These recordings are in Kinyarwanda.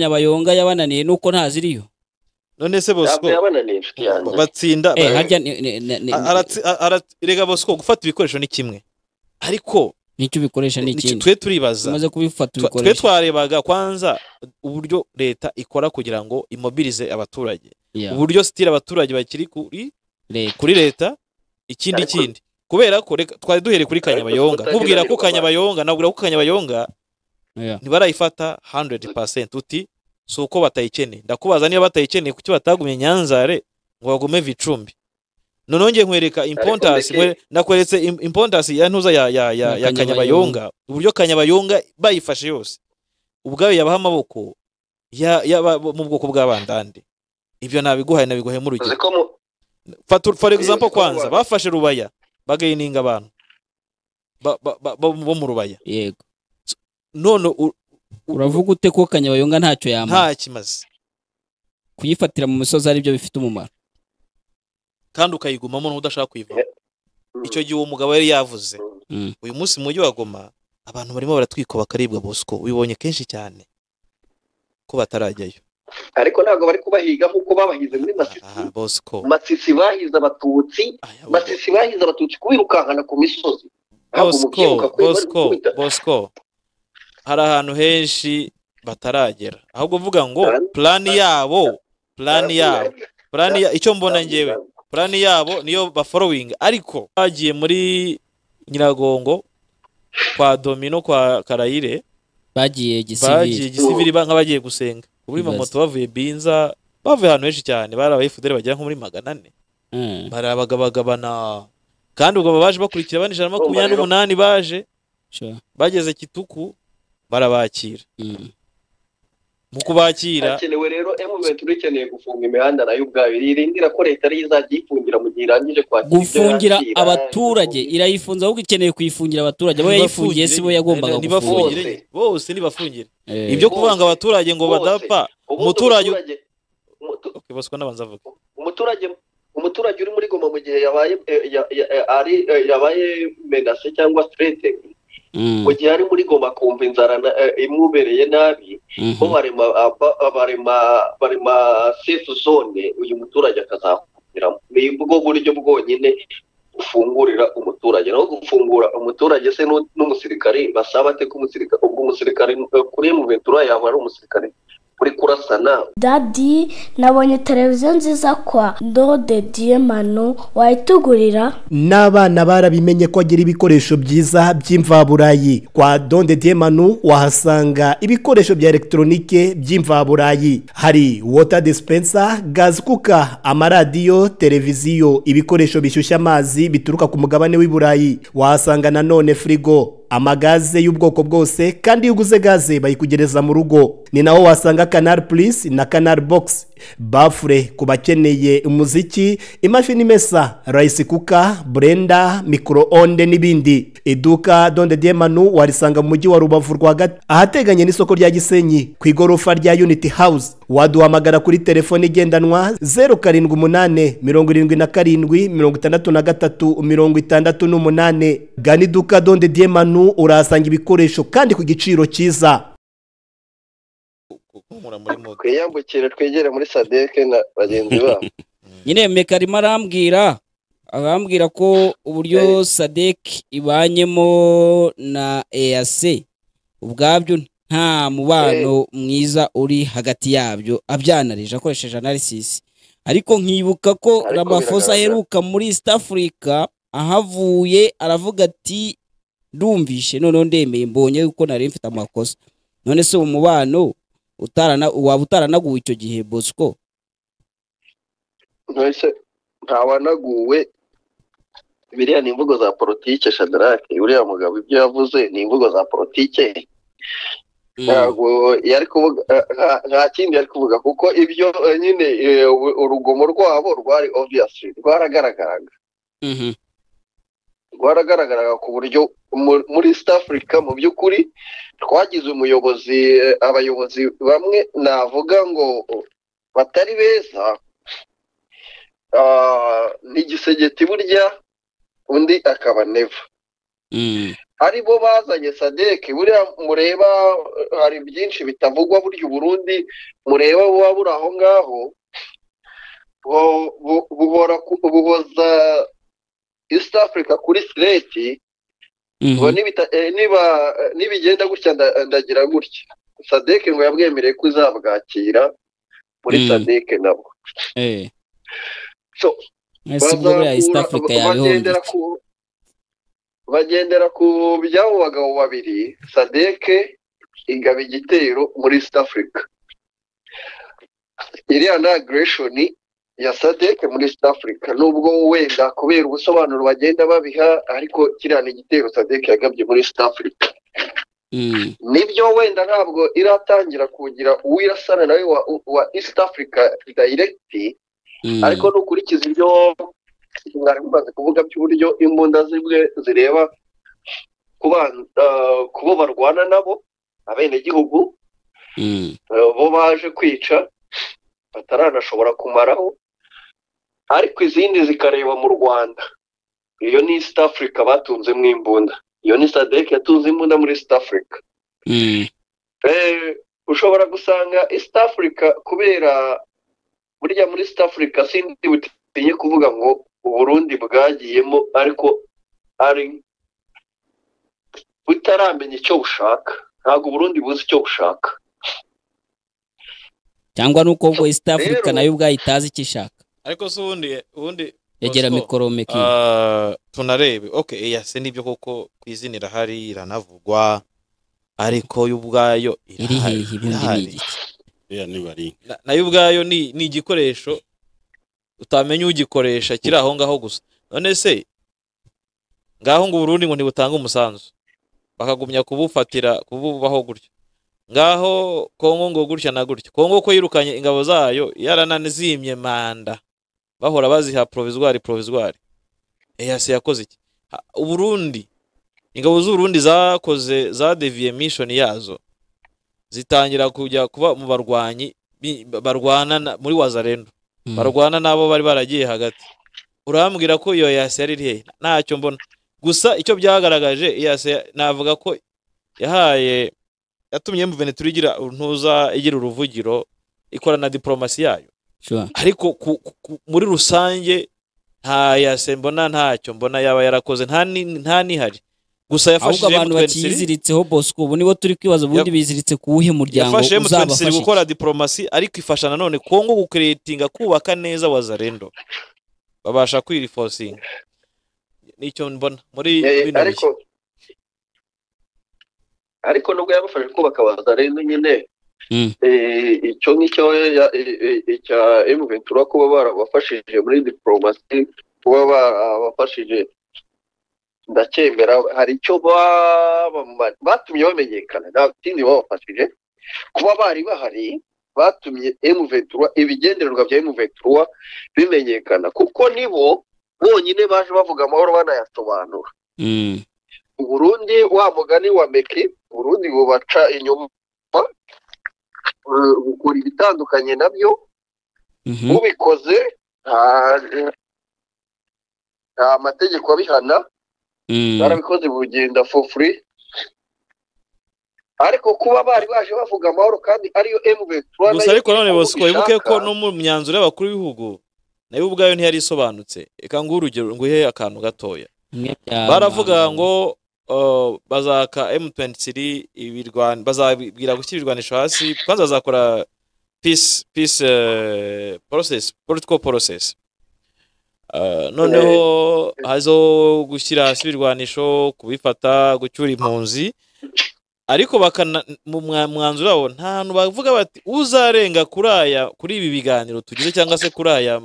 nyabayonga yabananiye nuko ntaziriyo none se bosco ntabwo yabananiye inshuti yanjye batsinda eh ba- harya ni- ni- ni- ni- a- aratsi- a- ara- rega bosco gufata ibikoresho ni kimwe ariko nicyo ubikoresha ni ni- ikindi twe turibaza umaze kubifata Twa- twe ubikoresha twarebaga kwanza uburyo leta ikora kugira ngo imobilize abaturage Yeah, uburyo sitira abaturage bakiri kuri leta. kuri leta ikindi Ariko- kindi kubera ko reka- twari duhereye kuri kanyabayonga tutagira nkubwira ko ibikorwa. kanyabayonga nabwira ko kanyabayonga Yeah. ntibarayifata 100% uti si uko batayikeneye ndakubaza niba batayikeneye kuki batagumye nyanzare ngo bagume vicumbi noneho ngiye nkwereka impontasi Mbeke- nkwe- nakweretse im- impontasi ya ntuza ya, Ya ya, ya, ya Kanyabayonga. kanyabayonga uburyo kanyabayonga bayifashe yose ubwayo yabaha amaboko ya, ya, mu bwoko bw'abandande ibyo nabiguhaye nabiguhemo urugero uzi ko mu Fatu, for example Iyo kwanza twabana- bafashe rubaya bagayininga abantu ba, ba, ba, bo- bo mu rubaya yego none u- u- uravuga ute ko kanyabayonga ntacyo yamara nta kimaze kuyifatira mu misozi aribyo bifite umumaro kandi ukayigumamo n'udashaka kuyivamo Mm. icyo gihe uwo mugabo yari yavuze Mm. uyu munsi mu mujyi wa goma abantu barimo baratwikwa bakaribwa bosco ubibonye kenshi cyane ko batarajyayo ariko ntabwo bari kubahiga nk'uko babahize muri masisi aha bosco masisi bahize abatutsi aya, masisi bahize abatutsi kubirukankana ku misozi ntabwo mu bosco kwiruka kwe bari bosco gukubita bosco hari ahantu henshi bataragera ahubwo uvuga ngo Plan- plani yabo plani yabo plani ya icyo mbona ngewe plani yabo niyo baforowinga ariko bagiye muri nyiragongo kwa domino kwa karayire bagiye gisivili bagiye gisivili ba- nk'abagiye gusenga kuri Ibaze. mamoto bavuye binza bavuye ahantu henshi cyane bari abayifuderi bagera nko muri magana ane Mm. barabagabagabana kandi ubwo baje bakurikira bane ijana na makumyabiri n'umunani baje Sure. bageze kituku barabakira Mm. mu kubakira hakenewe rero emuventi ikeneye gufunga imihanda nayo ubwayo irindira ko leta ariyo izajya iyifungira mu gihe irangije kwakira ibyo gufungira yakira. abaturage irayifunze ahubwo ikeneye kuyifungira abaturage abo yayifungiye si bo yagombaga gufungura nibafungire Bose. bose nibafungire Eh, ibyo kuvanga abaturage ngo Bose. badapfa Ubundi umuturage- umuturage- umutu- okay, bosco nabanza avuga umuturage umuturage uri muri goma mu gihe yabaye eh, ya- ya- eh, ari eh, yabaye menase cyangwa strete mm, mu gihe ari muri goma akumva inzara na- eh, imubereye nabi mhm. bo barema aba- barema barema safe zone uyu muturage akazakumiramo ni bwo buryo bwonyine ufungurira umuturage naho gufungura umuturage se n'u- n'umusirikare basaba ate ko umusirikare ubwo umusirikare eh, kuri emuventura yawe ari umusirikare uri kurasana dadi nabonye televiziyo nziza kwa ndode diyemano wayitugurira n'abana barabimenye ko agira ibikoresho byiza by'imvaburayi kwa donde diemanu wahasanga ibikoresho bya elegitoronike by'imvaburayi hari wota dispensa gazi kuka amaradiyo televiziyo ibikoresho bishyushya amazi bituruka ku mugabane w'i burayi wahasanga nanone firigo amagaze y'ubwoko bwose kandi iyo uguze gaze bayikugereza mu rugo ni naho wasanga canal plus na canal box bafure ku bakeneye umuziki imashini imesa rice kuka burenda micro-onde n'ibindi iduka donde diemanu warisanga mu mujyi wa rubavu rwagati ahateganye n'isoko rya gisenyi ku igorofa rya unity house waduhamagara kuri telefone igendanwa zeru karindwi umunani mirongo irindwi na karindwi mirongo itandatu na gatatu mirongo itandatu n'umunani gana iduka donde diemanu urahasanga ibikoresho kandi ku giciro cyiza guhumura muri moto twiyambukire twegere muri sadeke na bagenzi babo nyine meka arimo arambwira arambwira ko uburyo sadek ibanyemo na ease ubwabyo nta mubano mwiza uri hagati yabyo abyanarije akoresheje analysis ariko nkibuka ko Ariko ramafosa biragaragara. aheruka muri east africa ahavuye aravuga ati ndumvishe noneho ndemeye mbonye ko nari mfite amakosa none se uwo mubano utarana waba utaranaguwe icyo gihe bosco ntose ntawanaguwe biriya ni imvugo za politike shadarake uriya mugabo ibyo yavuze ni imvugo za politike ntabwo yari kuvuga eh, nta- nta kindi yari kuvuga kuko ibyo eh, nyine eh, u- urugomo rwabo rwari obviyasi rwaragaragaraga Mhm. rwaragaragaraga ku buryo mu- muri east africa mu by'ukuri twagize umuyobozi eh, abayobozi bamwe navuga ngo batari beza Ah, ni igisegeti burya undi akaba neva Mm. ari bo bazanye sadeke buriya mureba eh, hari byinshi bitavugwa burya uburundi mureba buba buri aho ngaho bu- bu- buhora ku- buhoza east africa kuri sireti Mhm. ngo nibita- eh, niba eh, nibigenda gutya nda- ndagira gutya sadeke ngo yabwemereye ko izabwakira muri Mm. sadeke nabo Eh. So, Ese ubwo buriya East Bazakura- Africa ba- bagendera yabihombye. ku bagendera ku by'abo bagabo babiri sadeke ingaba igitero muri east africa iriya ni aggression ya sadeke muri east africa nubwo wenda kubera ubusobanuro bagenda babiha ariko kiriya ni igitero sadeke yagabye muri east africa Mm. nibyo wenda ntabwo iratangira kugira uwirasana nawe wa, wa east africa direct Mm. ariko nukurikiza ibyo mwari mumaze kuvuga by'uburyo imbunda zimwe zireba ku ban- ah, ku bo barwana nabo abenegihugu Mm. ah, bo baje kwica bataranashobora kumaraho ariko izindi zikareba mu rwanda iyo ni east africa batunzemo imbunda iyo ni sadek yatunze imbunda muri east africa Mm. Eh, ushobora gusanga east africa kubera burya muri east africa sindi butinye kuvuga ngo uburundi bwagiyemo ariko ari butaramenya icyo bushaka ntabwo uburundi buzi icyo bushaka cyangwa nuko ubwo East Africa Rero- nayo ubwayo itazi icyo ishaka ariko si ubundi ubundi yagera Bosco, mikoro meki ah, tunarebe ok eyase nibyo koko ku izina irahari iranavugwa ariko yo ubwayo iri irahari, hehe ubundi ni irahari. igiki buriya nibari Na- nayo ubwayo ni ni igikoresho utamenya ugikoresha kiri aho ngaho gusa none se ngaho ngo uburundi ngo ntibutanga umusanzu bakagumya kubufatira kububaho gutya ngaho kongo ngo gutya na gutya kongo ko yirukanye ingabo zayo yarananizimye manda bahora baziha provizwari provizwari eyase yakoze iki Ha- uburundi ingabo z'uburundi zakoze za deviye mishoni yazo zitangira kujya kuba mu barwanyi bi- barwana na- muri wazarendo Mm. barwana n'abo bari baragiye hagati urambwira ko iyo yase yari iri hehe ntacyo mbona gusa icyo byagaragaje yase navuga ko yahaye yatumye mveneturi igira ntuza igira uruvugiro ikora na diporomasi yayo Sure. ariko ku, ku, ku, muri rusange nta yase mbona ntacyo mbona yaba yarakoze nta ni- nta nihari gusa ahubwo yafashije abantu M23 bakiyiziritseho bosco ubu nibo turi kwibaza ubundi biziritse ku wuhe muryango yafashe M23 uzabafasha gukora diporomasi ariko ifasha nanone Kongo gukeretinga kubaka neza wazarendo babasha kwirifosinga nicyo mbona muri Eh, bino ariko bihe ariko nubwo yabafashe kubaka bazarendo nyine Mm. eh, icyo ngicyo ya- eh, eh, icya emuventura kuba barabafashije muri diporomasi kuba barabafashije ndacyemera hari icyo baba- batumye bamenyekana nta kindi babafashije kuba bari bahari batumye emuventura ibigendererwa bya emuventura bimenyekana kuko nibo bonyine baje bavuga amahoro banayasobanura Mm. uburundi wa mugani wa meki uburundi bubaca inyuma eh, bukora ibitandukanye nabyo Mhm. ubikoze nta- nta amategeko abihana Mm. barabikoze bugenda for free ariko kuba bari baje bavuga amahoro kandi ariyo mv gusa ariko none Bosco wibuke ko no mu myanzuro y'abakuru b'ibihugu nayo ubwayo ntiyari isobanutse reka nguhe urugero nguhe akantu gatoya Mwe bya baravuga rubanda. ngo uh, bazaka M23 ibirwan bazabwira gushyira ibirwanisho hasi kwanza bazakora peace peace uh, process political process Uh, noneho hazo gushyira hasi ibirwanisho kubifata gucyura impunzi ariko bakana mu mwa- mwanzuro wabo nta hantu bavuga bati uzarenga kuri aya kuri ibi biganiro tugize cyangwa se kuri aya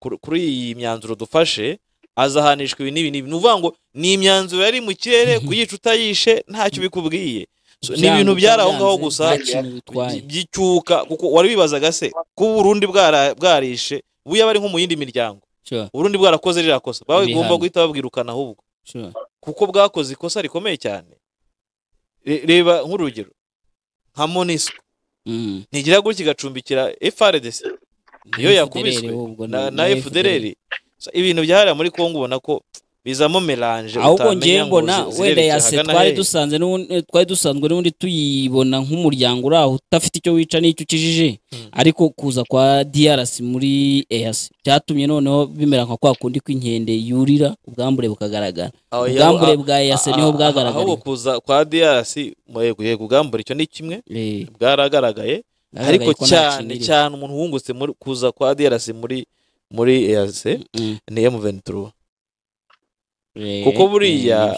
kur- kuri iyi myanzuro dufashe azahanishwa ibi n'ibi n'ibi ni ukuvuga ngo ni imyanzuro yari mu kirere kuyica utayishe ntacyo bikubwiye So, ni ibintu Byanze byari aho ngaho byanze, gusa nta kintu bitwaye. by- by'icyuka kuko wari wibazaga se ko uburundi bwara- bwarishe ubu yaba ari nko mu yindi miryango Sure, uburundi bwarakoze rirakosa bagomba Ibihano. guhita babwirukana ahubwo sure. kuko bwakoze ikosa rikomeye cyane Re- reba nk'urugero nka monisco Mm. ntigira gutya igacumbikira frdc niyo Ni yakubiswe FDLR ahubwo, na, ni- na ni FDLR. So, ibintu byahariye muri Kongo ubona ko bizamo melange ahubwo ngiye mbona wenda yase twari dusanze n'ubundi- twari dusanzwe n'ubundi tuyibona nk'umuryango uri aho udafite icyo wica n'icyo ukijije ariko kuza kwa DRC muri EAC byatumye noneho bimera nka kwa kundi kw'inkende yurira ubwambure bukagaragara ubwambure bwa EAC niho bwagaragaye ahubwo kuza kwa diyasi yego yego ubwambure icyo ni kimwe bwaragaragaye ariko cyane cyane umuntu wungutse muri kuza kwa diyasi muri muri eyase ni emu ventura kuko buriya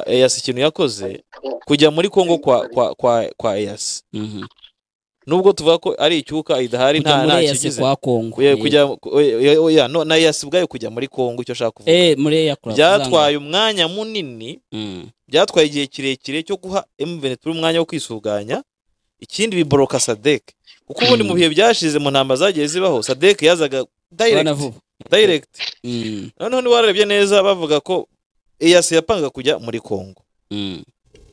eyase ikintu yakoze kujya muri kongo kwa kwa kwa kwa eyase nubwo tuvuga ko ari icyuka idahari nta nta muri EAC kigize kwa Kongo Oya, eh. kujya oya, oya, no na eyase ubwayo kujya muri kongo icyo ashaka kuvuga Eh, muri EAC kura- byatwaye umwanya munini Mm. byatwaye igihe kirekire cyo guha M23 umwanya wo kwisuganya ikindi biboroka Sadek kuko ubundi mu bihe byashize mu ntamba zagiye zibaho Sadek yazaga direct Bana vuba. direct Mm, noneho ntiwarebye neza bavuga ko EAC yapanga kujya muri Kongo mm,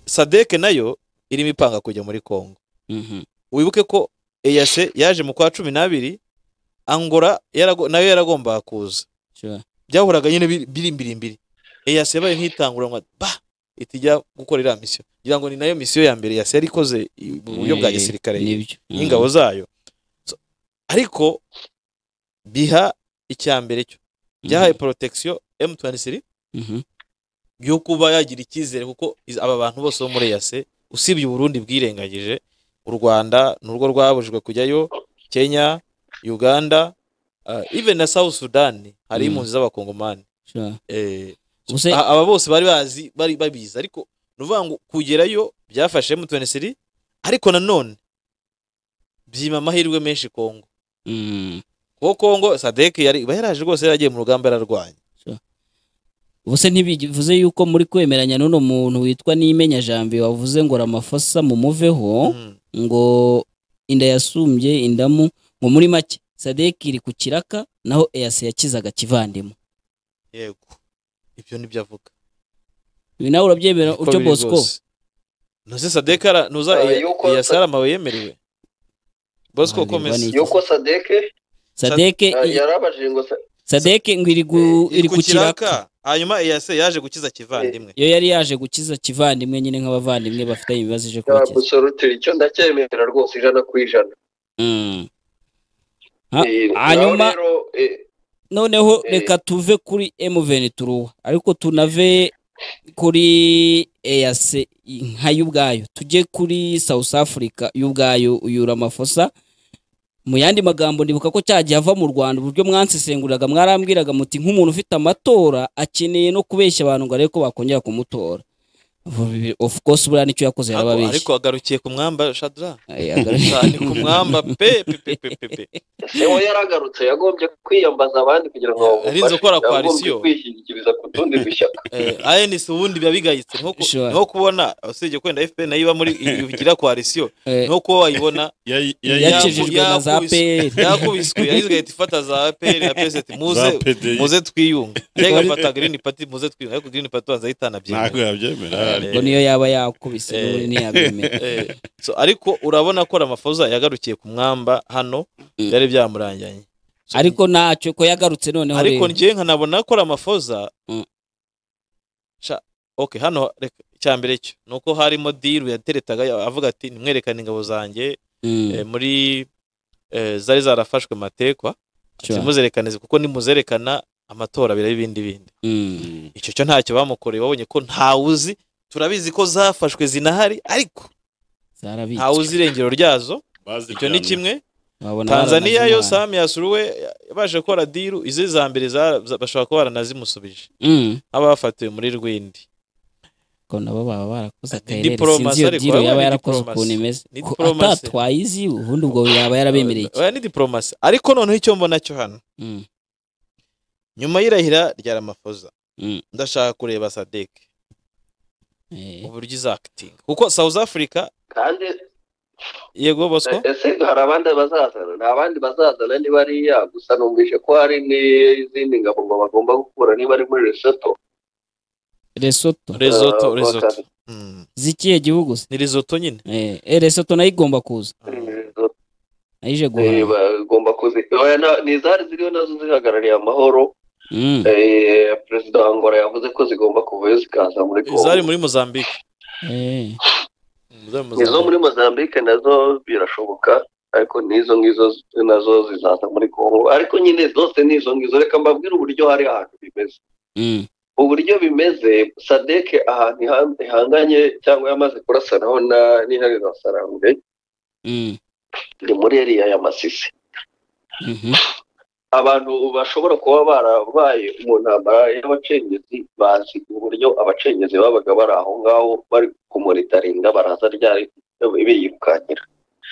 Sadek nayo irimo ipanga kujya muri Kongo mhm. wibuke ko EAC yaje mu kwa cumi n'abiri Angola yarago- nayo yaragombaga kuza Sure. byahoraga nyine biri- birimbirimbiri eyase yabaye nk'itanguranwa ba itijya gukora iriya misiyo ngira ngo ni nayo misiyo ya mbere yase yarikoze i- mu buryo bwa Eh, gisirikare nibyo. Mm. y'ingabo zayo So, ariko biha icya mbere cyo byahaye protection M23 Mhm. yo kuba yagira icyizere kuko iz- aba bantu bose bo muri yase usibye uburundi bwirengagije u rwanda nurwo rwabujijwe kujyayo kenya uganda ah, even na south sudan hari Mm. impunzi z'abakongomani Sure. Eh, Ubuse- a- aba bose bari bazi bari babizi ariko ni ukuvuga ngo kugerayo byafashe M23 ariko nanone byima amahirwe menshi Kongo Mm. kuko Kongo Sadek yari iba yaraje rwose yaragiye mu rugamba yararwanya ubuse ntibivuze yuko muri kwemeranya n'uno muntu witwa n'imenya jambi wavuze ngo ramafosa mumuveho Mm. ngo inda yasumbye indamu ngo muri make sadeki iri ku kiraka naho eyase yakizaga kivandimwe yego ibyo nibyo avuga ibi nawe urabyemera Niko utyo biri bosco rwose. ntuzi Sadek ara ntuza Ah, iya- yuko iya Sa- sara amabuye yemerewe Bosco Aha, komeza nirwa yuko sadeke sadeke eh, yarabajije ngo sa- sadeke ngo iri gu- iri ku kiraka hanyuma EAC yaje gukiza kivandimwe yo yari yaje gukiza kivandimwe nyine nk'abavandimwe bafitanye ibibazo ije ya kubakiza gusorotira icyo ndacyemera rwose ijana ku ijana Mm. Ha- Eh, naho hanyuma rero, eh, noneho Eh. reka tuve kuri emuveni turuwa ariko tunave kuri eyase nka yo ubwayo tujye kuri south africa yo ubwayo uyura amafosa mu yandi magambo ndibuka ko cyagiye ava mu rwanda uburyo mwansesenguriraga mwarambwiraga muti nk'umuntu ufite amatora akeneye no kubeshya abantu ngo arebe ko bakongera kumutora of course buriya nicyo yakoze Ariko- ariko yarababeshya agarukiye ku mwamba Shadrach Ay, agarutse. cyane ku mwamba pe pe pe pe pe pe ese we yaragarutse yagombye kwiyambaza abandi kugira ngo bamufashe. Yarinze gukora Yagombye koalisiyo. kwishyikiriza ku tundi dushyaka Eh, ANC ubundi biba bigayitse niho ku- Sure. niho kubona usibye kwenda FPR nayo iba muri igira koalisiyo Eh, niho kuba wayibona Yayi- yayi- yakijijwe na za yakubiswe. pr yakubiswe yahise igahita ifata za APR ya PSD muze za PDI. muze twiyunga cyangwa igafata Green Party muze twiyunga ariko Green Party banza yitana ntabwo yabyemera Eh, ngo niyo yaba yakubise n'ubundi ntiyabyemera Eh, so ariko urabona ko Ramaphosa yagarukiye ku mwamba hano Mm. byari byamuranganye So, ariko ntacyo ko yagarutse noneho ariko rero. njye nkanabona ko ramafoza Mm. Sha- okay hano reka- icya mbere cyo ni uko harimo diru yateretaga ya- avuga ati nimwerekane ingabo zanjye Mm, eh, muri eh, zari zarafashwe matekwa sure. zimuzerekane kuko nimuzerekana amatora biraba ibindi bindi Mm, icyo cyo ntacyo bamukoreye babonye ko ntawuzi turabizi ko zafashwe zinahari ariko zarabitswe. ntawuzi irengero ryazo icyo ni baziryamye kimwe Wabona tanzaniya baranazi yo imana. sami yasuruwe yabashe gukora diru izi za mbere za- za- bashobora kuba baranazimusubije Mm, abafatiwe muri rwindi ko nabo baba barakoze akarere diplomasi sinzi iyo ariko, diro wabaye yaba ni yarakoze diplomasi. ukuntu imeze Ni Ko diplomasi. atatwaye izi ubundi ubwo yaba yarabemereye iki oya ni diplomasi ariko noneho icyo mbona cyo hano Mm, nyuma y'irahira rya ramafoza Mm. ndashaka kureba sadek eh, uburyo izakitinga kuko south africa kandi yego bosco ese hari abandi bazazana nta bandi bazazana niba ariya gusa numvise ko hari n'izindi ngabo ngo bagomba gukura niba ari muri lesotho Lesotho risotto Eh, risotto bakazana. Mm. zikiye gihugu se ni risotto nyine Eh, eh, Lesotho nayo igomba kuza Lesotho, nayo ije eh, guhaha bagomba kuzi oya, na- ni izari ziriho nazo zihagarariye amahoro Mm. Eh, perezida wa ngora yavuze ko zigomba kuvayo zikaza muri congo zari muri mozambique Eh. Mm, zari muri izo muri mozambique nazo birashoboka ariko n'izo ngizo nazo zizaza muri congo ariko nyine zose n'izo ngizo reka mbabwire uburyo hari ahantu bimeze Mm. uburyo bimeze sadeke ahantu iha- ihanganye cyangwa yamaze kurasanaho na n'iharira sarangwe Mm. ni muri eriya ya masisi Mhm. abantu bashobora kuba barabaye mu ntambara y'abacengezi bazi uburyo abacengezi babaga bari aho ngaho bari kumuritaringa baraza ryari biyirukankira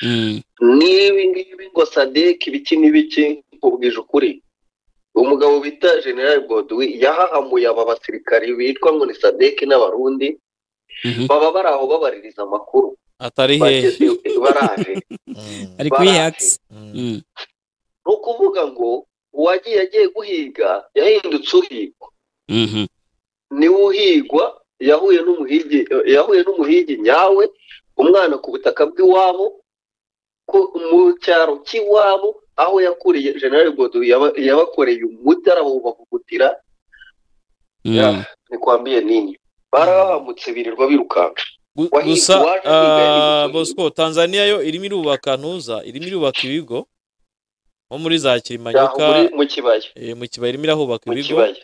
Mm. n'ibi ngibi ngo sadeki ibiki n'ibiki nkubwije ukuri umugabo bita general godwi yahahamuye aba basirikari bitwa ngo ni sadeki n'abarundi Mhm. baba bari aho babaririza amakuru atari hehe bageze baraje Mm, ari kuri Baraje. hagisi mm. Mm. ni ukuvuga ngo uwagiye agiye guhiga yahindutse uhigwa Mhm. niwe uhigwa yahuye n'umuhigi yahuye n'umuhigi nyawe umwana ku butaka bw'iwabo ku mu cyaro cy'iwabo aho yakuriye general godo yaba- yabakoreye umuti arabubavugutira Mm. Ya, ni kwambiye nini barahamutse birirwa birukanka Gu- Wahi- gusa waje ah, kwiga ibigo bosco tanzania yo irimo irubaka ntuza irimo irubaka ibigo nko muri za aho muri kirimanyuka mu kibaya eh, mu kibaya irimo irahubaka mu ibigo kibaya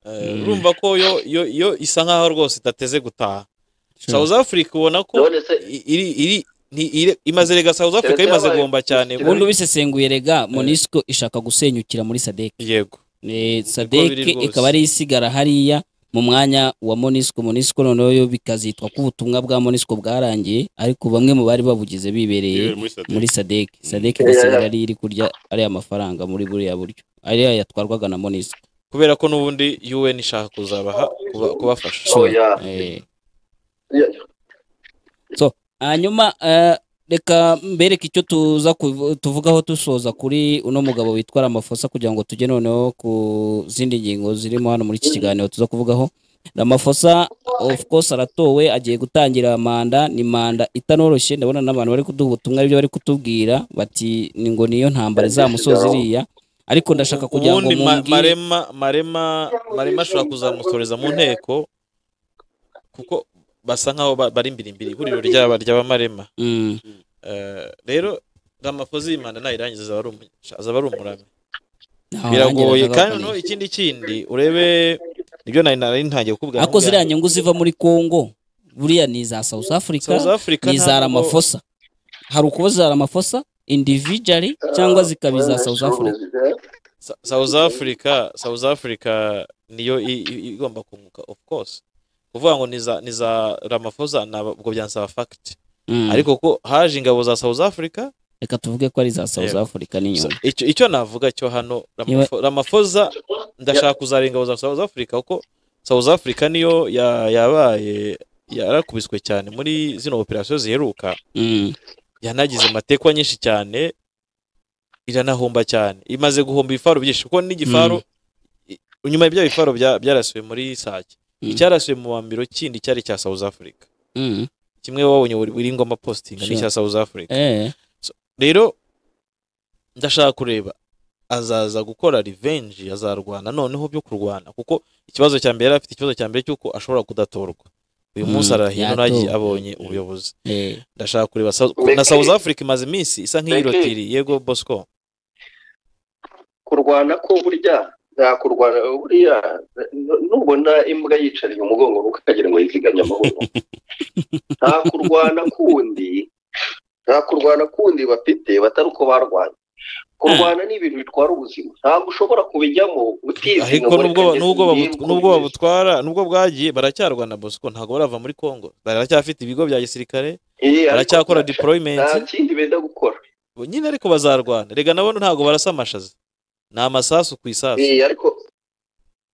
Eh, Mm. urumva ko yo yo yo isa nkaho rwose idateze gutaha Sure. south africa ubona ko none se i- iri iri ni- ire- imaze rega south africa Tereta imaze yabaye guhomba cyane Tereta. ubundi ubisesenguye rega monisco ishaka gusenyukira muri sadek yego Eh, sadek biri rwose. ikaba ari yo isigara hariya mu mwanya wa monisco monisco noneho yo bikazitwa ko ubutumwa bwa monisco bwarangiye ariko bamwe mu bari babugize bibereye yewe muri sadek muri sadek sadek Mm. igasigara ari iri kurya ariya mafaranga muri buriya buryo ariya yatwarwaga na monisco kubera ko n'ubundi un ishaka kuzabaha kuba- kubafasha oya Eh, Ya- hanyuma eh, reka mbereke icyo tuza kuvu- tuvugaho dusoza kuri uno mugabo witwara amafosa kugira ngo tujye noneho ku zindi ngingo zirimo hano muri iki kiganiro tuza kuvugaho ramafosa of course aratowe agiye gutangira manda ni manda itanoroshye ndabona n'abantu bari kuduha ubutumwa aribyo bari kutubwira bati ni ngo niyo ntambara izamusoza iriya ariko ndashaka kugira ngo ubundi ma- mumbwire marema marema marema ashobora kuzamusoreza mu nteko kuko basa nkaho ba- bari imbirimbiri ihuriro ryaba ry'abamarema Mm, Eh, rero ramafozi y'imana nayirangiza azaba ari umu- azaba ari umurami ntaho biragoye nanjye kandi nakabaye. noneho ikindi kindi urebe nibyo nari nari ntangiye kukubwira ako ziriya nkubwira. nyungu ziva muri congo buriya ni iza south africa South Africa ni iza ntabwo- ramafosa hari ukuba za ramafosa individually cyangwa zikaba iza south africa Sa- South Africa South Africa niyo i- i- igomba kunguka of course kuvuga ngo ni za ni za Ramaphosa ntabwo byansaba fact Mm. ariko ko haje ingabo za South Africa reka tuvuge ko ari iza south Yego. africa n'inyuma so- icyo icyo navuga cyo hano Ramapho- Ramaphosa ndashaka kuzara ingabo za South Africa kuko South Africa niyo ya- yabaye yarakubiswe cyane muri zino operasiyo ziheruka Mm. yanagize amatekwa nyinshi cyane iranahomba cyane imaze guhomba ibifaru byinshi kuko n'igifaru i- inyuma y'ibyo bifaru bya- byarasuwe muri sake Mm. icyarasuwe mu wa mbere kindi cyari icya south africa Mm. kimwe wabonye wari- wiri ngoma posting Sure. n'icya south africa Eh. rero ndashaka kureba azaza gukora revenge azarwana noneho byo kurwana kuko ikibazo cya mbere yari afite ikibazo cya mbere cy'uko ashobora kudatorwa uyu Mm, munsi arahino yatowe. nagiye abonye ubuyobozi Eh. ndashaka kureba South- Meki. na South Africa imaze iminsi isa nk'iyirotiriye yego Bosco kurwana ko burya nta kurwana buriya n- nubona imbwa yicariye umugongo ukagira ngo yizigamye amahoro nta kurwana kundi nta kurwana kundi bafite batari uko barwanye kurwana ni ibintu bitwara ubuzima ntabwo ushobora kubijyamo utizinga ariko nubwo ngo reka ngeze nubwo babu- ndimbwe. nubwo babutwara nubwo bwagiye baracyarwana Bosco ntabwo barava muri Congo baracyafite ibigo bya gisirikare Iya, ariko baracyakora nta deployment kindi benda gukora nyine ariko bazarwana rega nabo ntabwo barasa amashaza ni amasasu ku isasu Iya, ariko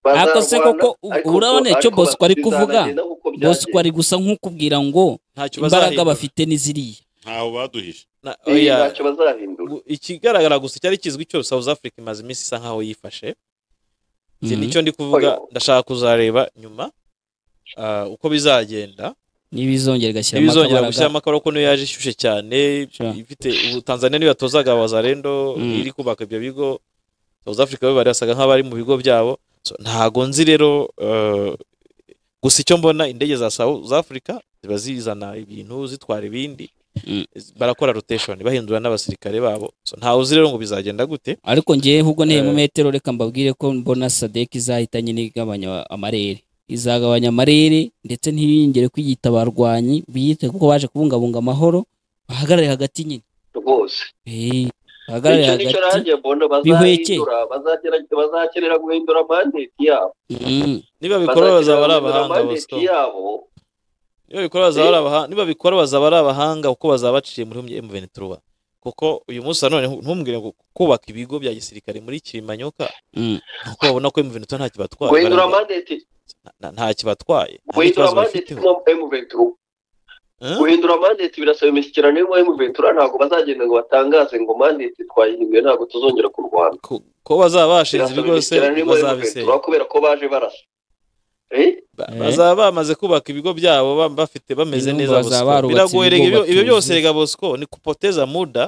Ariko se bazarwana, koko u- ariko urabona ko- icyo ariko Bosco ari kuvuga? bizanagenda nk'uko bosco byagenze. ari gusa nk'ukubwira ngo ntacyo imbaraga bazahindura bafite ni ziriya ntaho baduhishe Na- Iya, oya, ntacyo bazahindura gu- ikigaragara gusa icyari kizwi cyose South Africa imaze iminsi isa nkaho yifashe Njye Mhm. nicyo ndi kuvuga Oya. ndashaka kuzareba nyuma ah, uko bizagenda n'ibizongera igashyiramo ntibizongera akabaraga. gushyiramo akabara ko niyo yaje ishyushye cyane Sure. ifite ubu tanzania niyo yatozaga abazarendo Mm. iri kubaka ibyo bigo south africa bo bari basaga nk'abari mu bigo byabo So, ntago nzi rero eh, gusa icyo mbona indege za South Africa ziba zizana ibintu zitwara ibindi Mm. barakora rotation bahindura n'abasirikare babo so, ntawe uzi rero ngo bizagenda gute ariko ngewe ahubwo nteye mu Eh. metero reka mbabwire ko mbona sadeki izahita nyine igabanya amarere izagabanya amarere ndetse ntiringere kwiyita abarwanyi biyite kuko baje kubungabunga amahoro bahagarare hagati nyine rwose Eh, bahagarare icyo nicyo hagati nanjye mbona bihweke. bazahindura bazagera- bazakenera guhindura mandate yabo Mm. niba bikora bazaba ari Bazakenera guhindura abahanga mandate Bosco. yabo niba bikora bazaba ari abahanga niba bikora bazaba ari abahanga kuko bazaba baciye muri M23 kuko uyu munsi nanone ntumbwire ngo kubaka ibigo bya gisirikare muri Kirimanyoka Mm. kuko babona ko M23 nta kibatwaye guhindura barabona- mandate nta- nta- nta kibatwaye nta guhindura n'ikibazo mandate bafiteho no M23 Eh? guhindura mandate birasaba imishyikirano yo mu M23 ntabwo bazagenda ngo batangaze ngo mandate twayihinduye ntabwo tuzongera kurwana ko ko bazaba bashinze Birasaba ibigo se imishyikirano yo mu bazabisenya M23 kubera ko baje barasa Eh? Ba- Eh. bazaba bamaze kubaka ibigo byabo ba- bafite bameze Ibintu neza bazaba bosco barubatse biragoye ibigo rega, ibyo- ibyo byose batuzuye. rega bosco ni kupoteza muda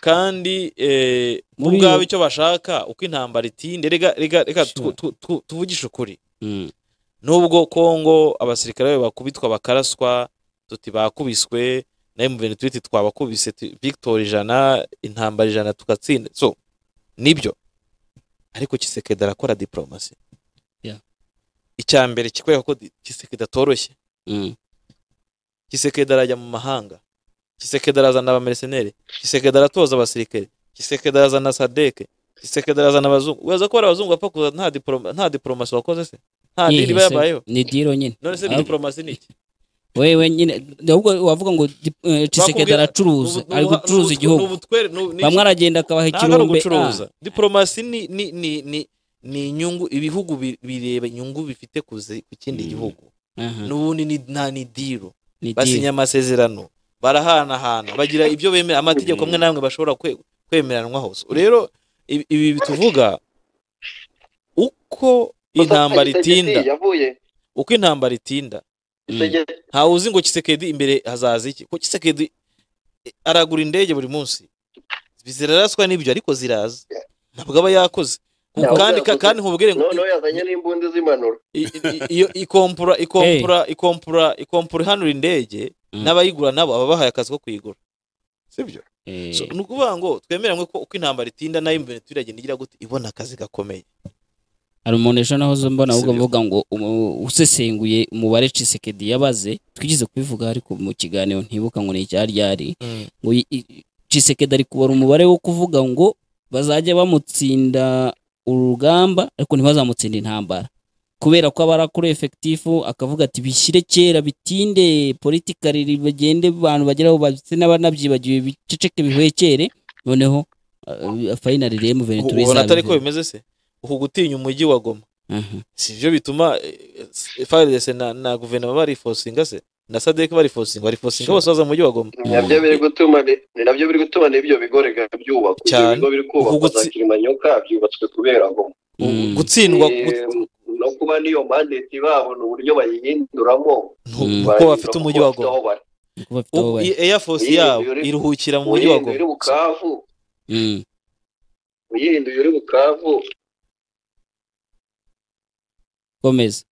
kandi eh, bo Muri ubwabo iyo- icyo bashaka uko intambara itinde rega rega reka tu- Sure. tu- tu- tuvugishe ukuri Mm. nubwo kongo abasirikare bayo bakubitwa bakaraswa tuti bakubiswe na M23 iti twabakubise tu- victor ijana intambara ijana tugatsinda so nibyo ariko kisekedi arakora diporomasi Yeah. icya mbere kikwereka ko di- kisekedi atoroshye Mm. kisekedi arajya mu mahanga kisekedi arazana abameriseneri kisekedi aratoza abasirikare kisekedi arazana sadeke kisekedi arazana abazungu uraza ko hari abazungu bapfa kuza nta diporoma- nta diporomasi wakoze se nta Yehe diri se, bayabayeho ni diro nyine none se Ah, diporomasi ni iki wewe nyine ahubwo wavuga ngo dip- eh, Tshisekedi Bakubwira- aracuruza Ni ubu- ari ni ubu- gucuruza ni ubu- igihugu ni ubutwere- ni ubu- ni- bamwe aragenda akabaha ntabwo ari ikirombe ugucuruza ah, diporomasi ni ni ni ni ni inyungu ibihugu bi- bireba inyungu bifite ku zi- ku kindi Mm. gihugu aha, n'ubundi ni- nta ni diro ni basinya diro amasezerano barahanahana bagira ibyo bemera amategeko amwe n'amwe bashobora kwe- kwemeranwaho So, rero ibi- ibi tuvuga uko intambara itinda Museveni yavuye uko intambara itinda Isegeti ntawe uzi ngo kisekedi imbere hazaza iki ko kisekedi eh, aragura indege buri munsi ziraraswa n'ibyo ariko ziraza ntabwo aba yakoze Ku- Ntabwo kandi ka- yakoze. kandi nkubwire ngo noneho yazanye n'imbunda z'imanura i- i- i- iyo ikompura ikompura ikompura ikompura ihanura indege Mm. n'abayigura nabo baba bahaye akazi ko kuyigura sibyo Eh, So, ni ukuvuga ngo twemeranywe ko uko intambara itinda nayo imbere turagenda igira gute ibona akazi gakomeye hari umuntu ejo naho zo mbona ahubwo Sibyo. avuga ngo umu- usesenguye umubare Tshisekedi yabaze twigeze kubivuga ariko mu kiganiro ntibuka ngo ni icyari ryari ngo i- i- Tshisekedi ari kubara umubare wo kuvuga ngo bazajya bamutsinda urugamba ariko ntibazamutsinda intambara kubera ko aba ari kuri efekitifu akavuga ati bishyire kera bitinde politikari bagende abantu bageraho ndetse n'abanabyibagiwe biceceke bihwekere noneho uh, fayinari rero Ubu- muventura ubona atari ko izabivuga bimeze se uku gutinya umujyi wa goma Aha. si byo bituma faridese na na guverinoma barifosinga se na sadeke barifosinga barifosinga Sure. bose baza mu mujyi wa goma ni nabyo biri gutuma ni ni nabyo biri gutuma n'ibyo bigo rega byubakwa ibyo Cyane. bigo biri kubakwa za Uvugutse- kirimanyoka byubatswe kubera ngo Mm. gutsindwa Eh, gut- no kuba niyo mandate babo ni uburyo bayihinduramo ntu- Mm. kuko bafite umujyi wa goma Kuko bafite aho Ubu bari. i- Air Force Uyirinda yabo uri- iruhukira mu mujyi wa uyihinduye uri goma bukavu Mm. uyihinduye uri bukavu komeza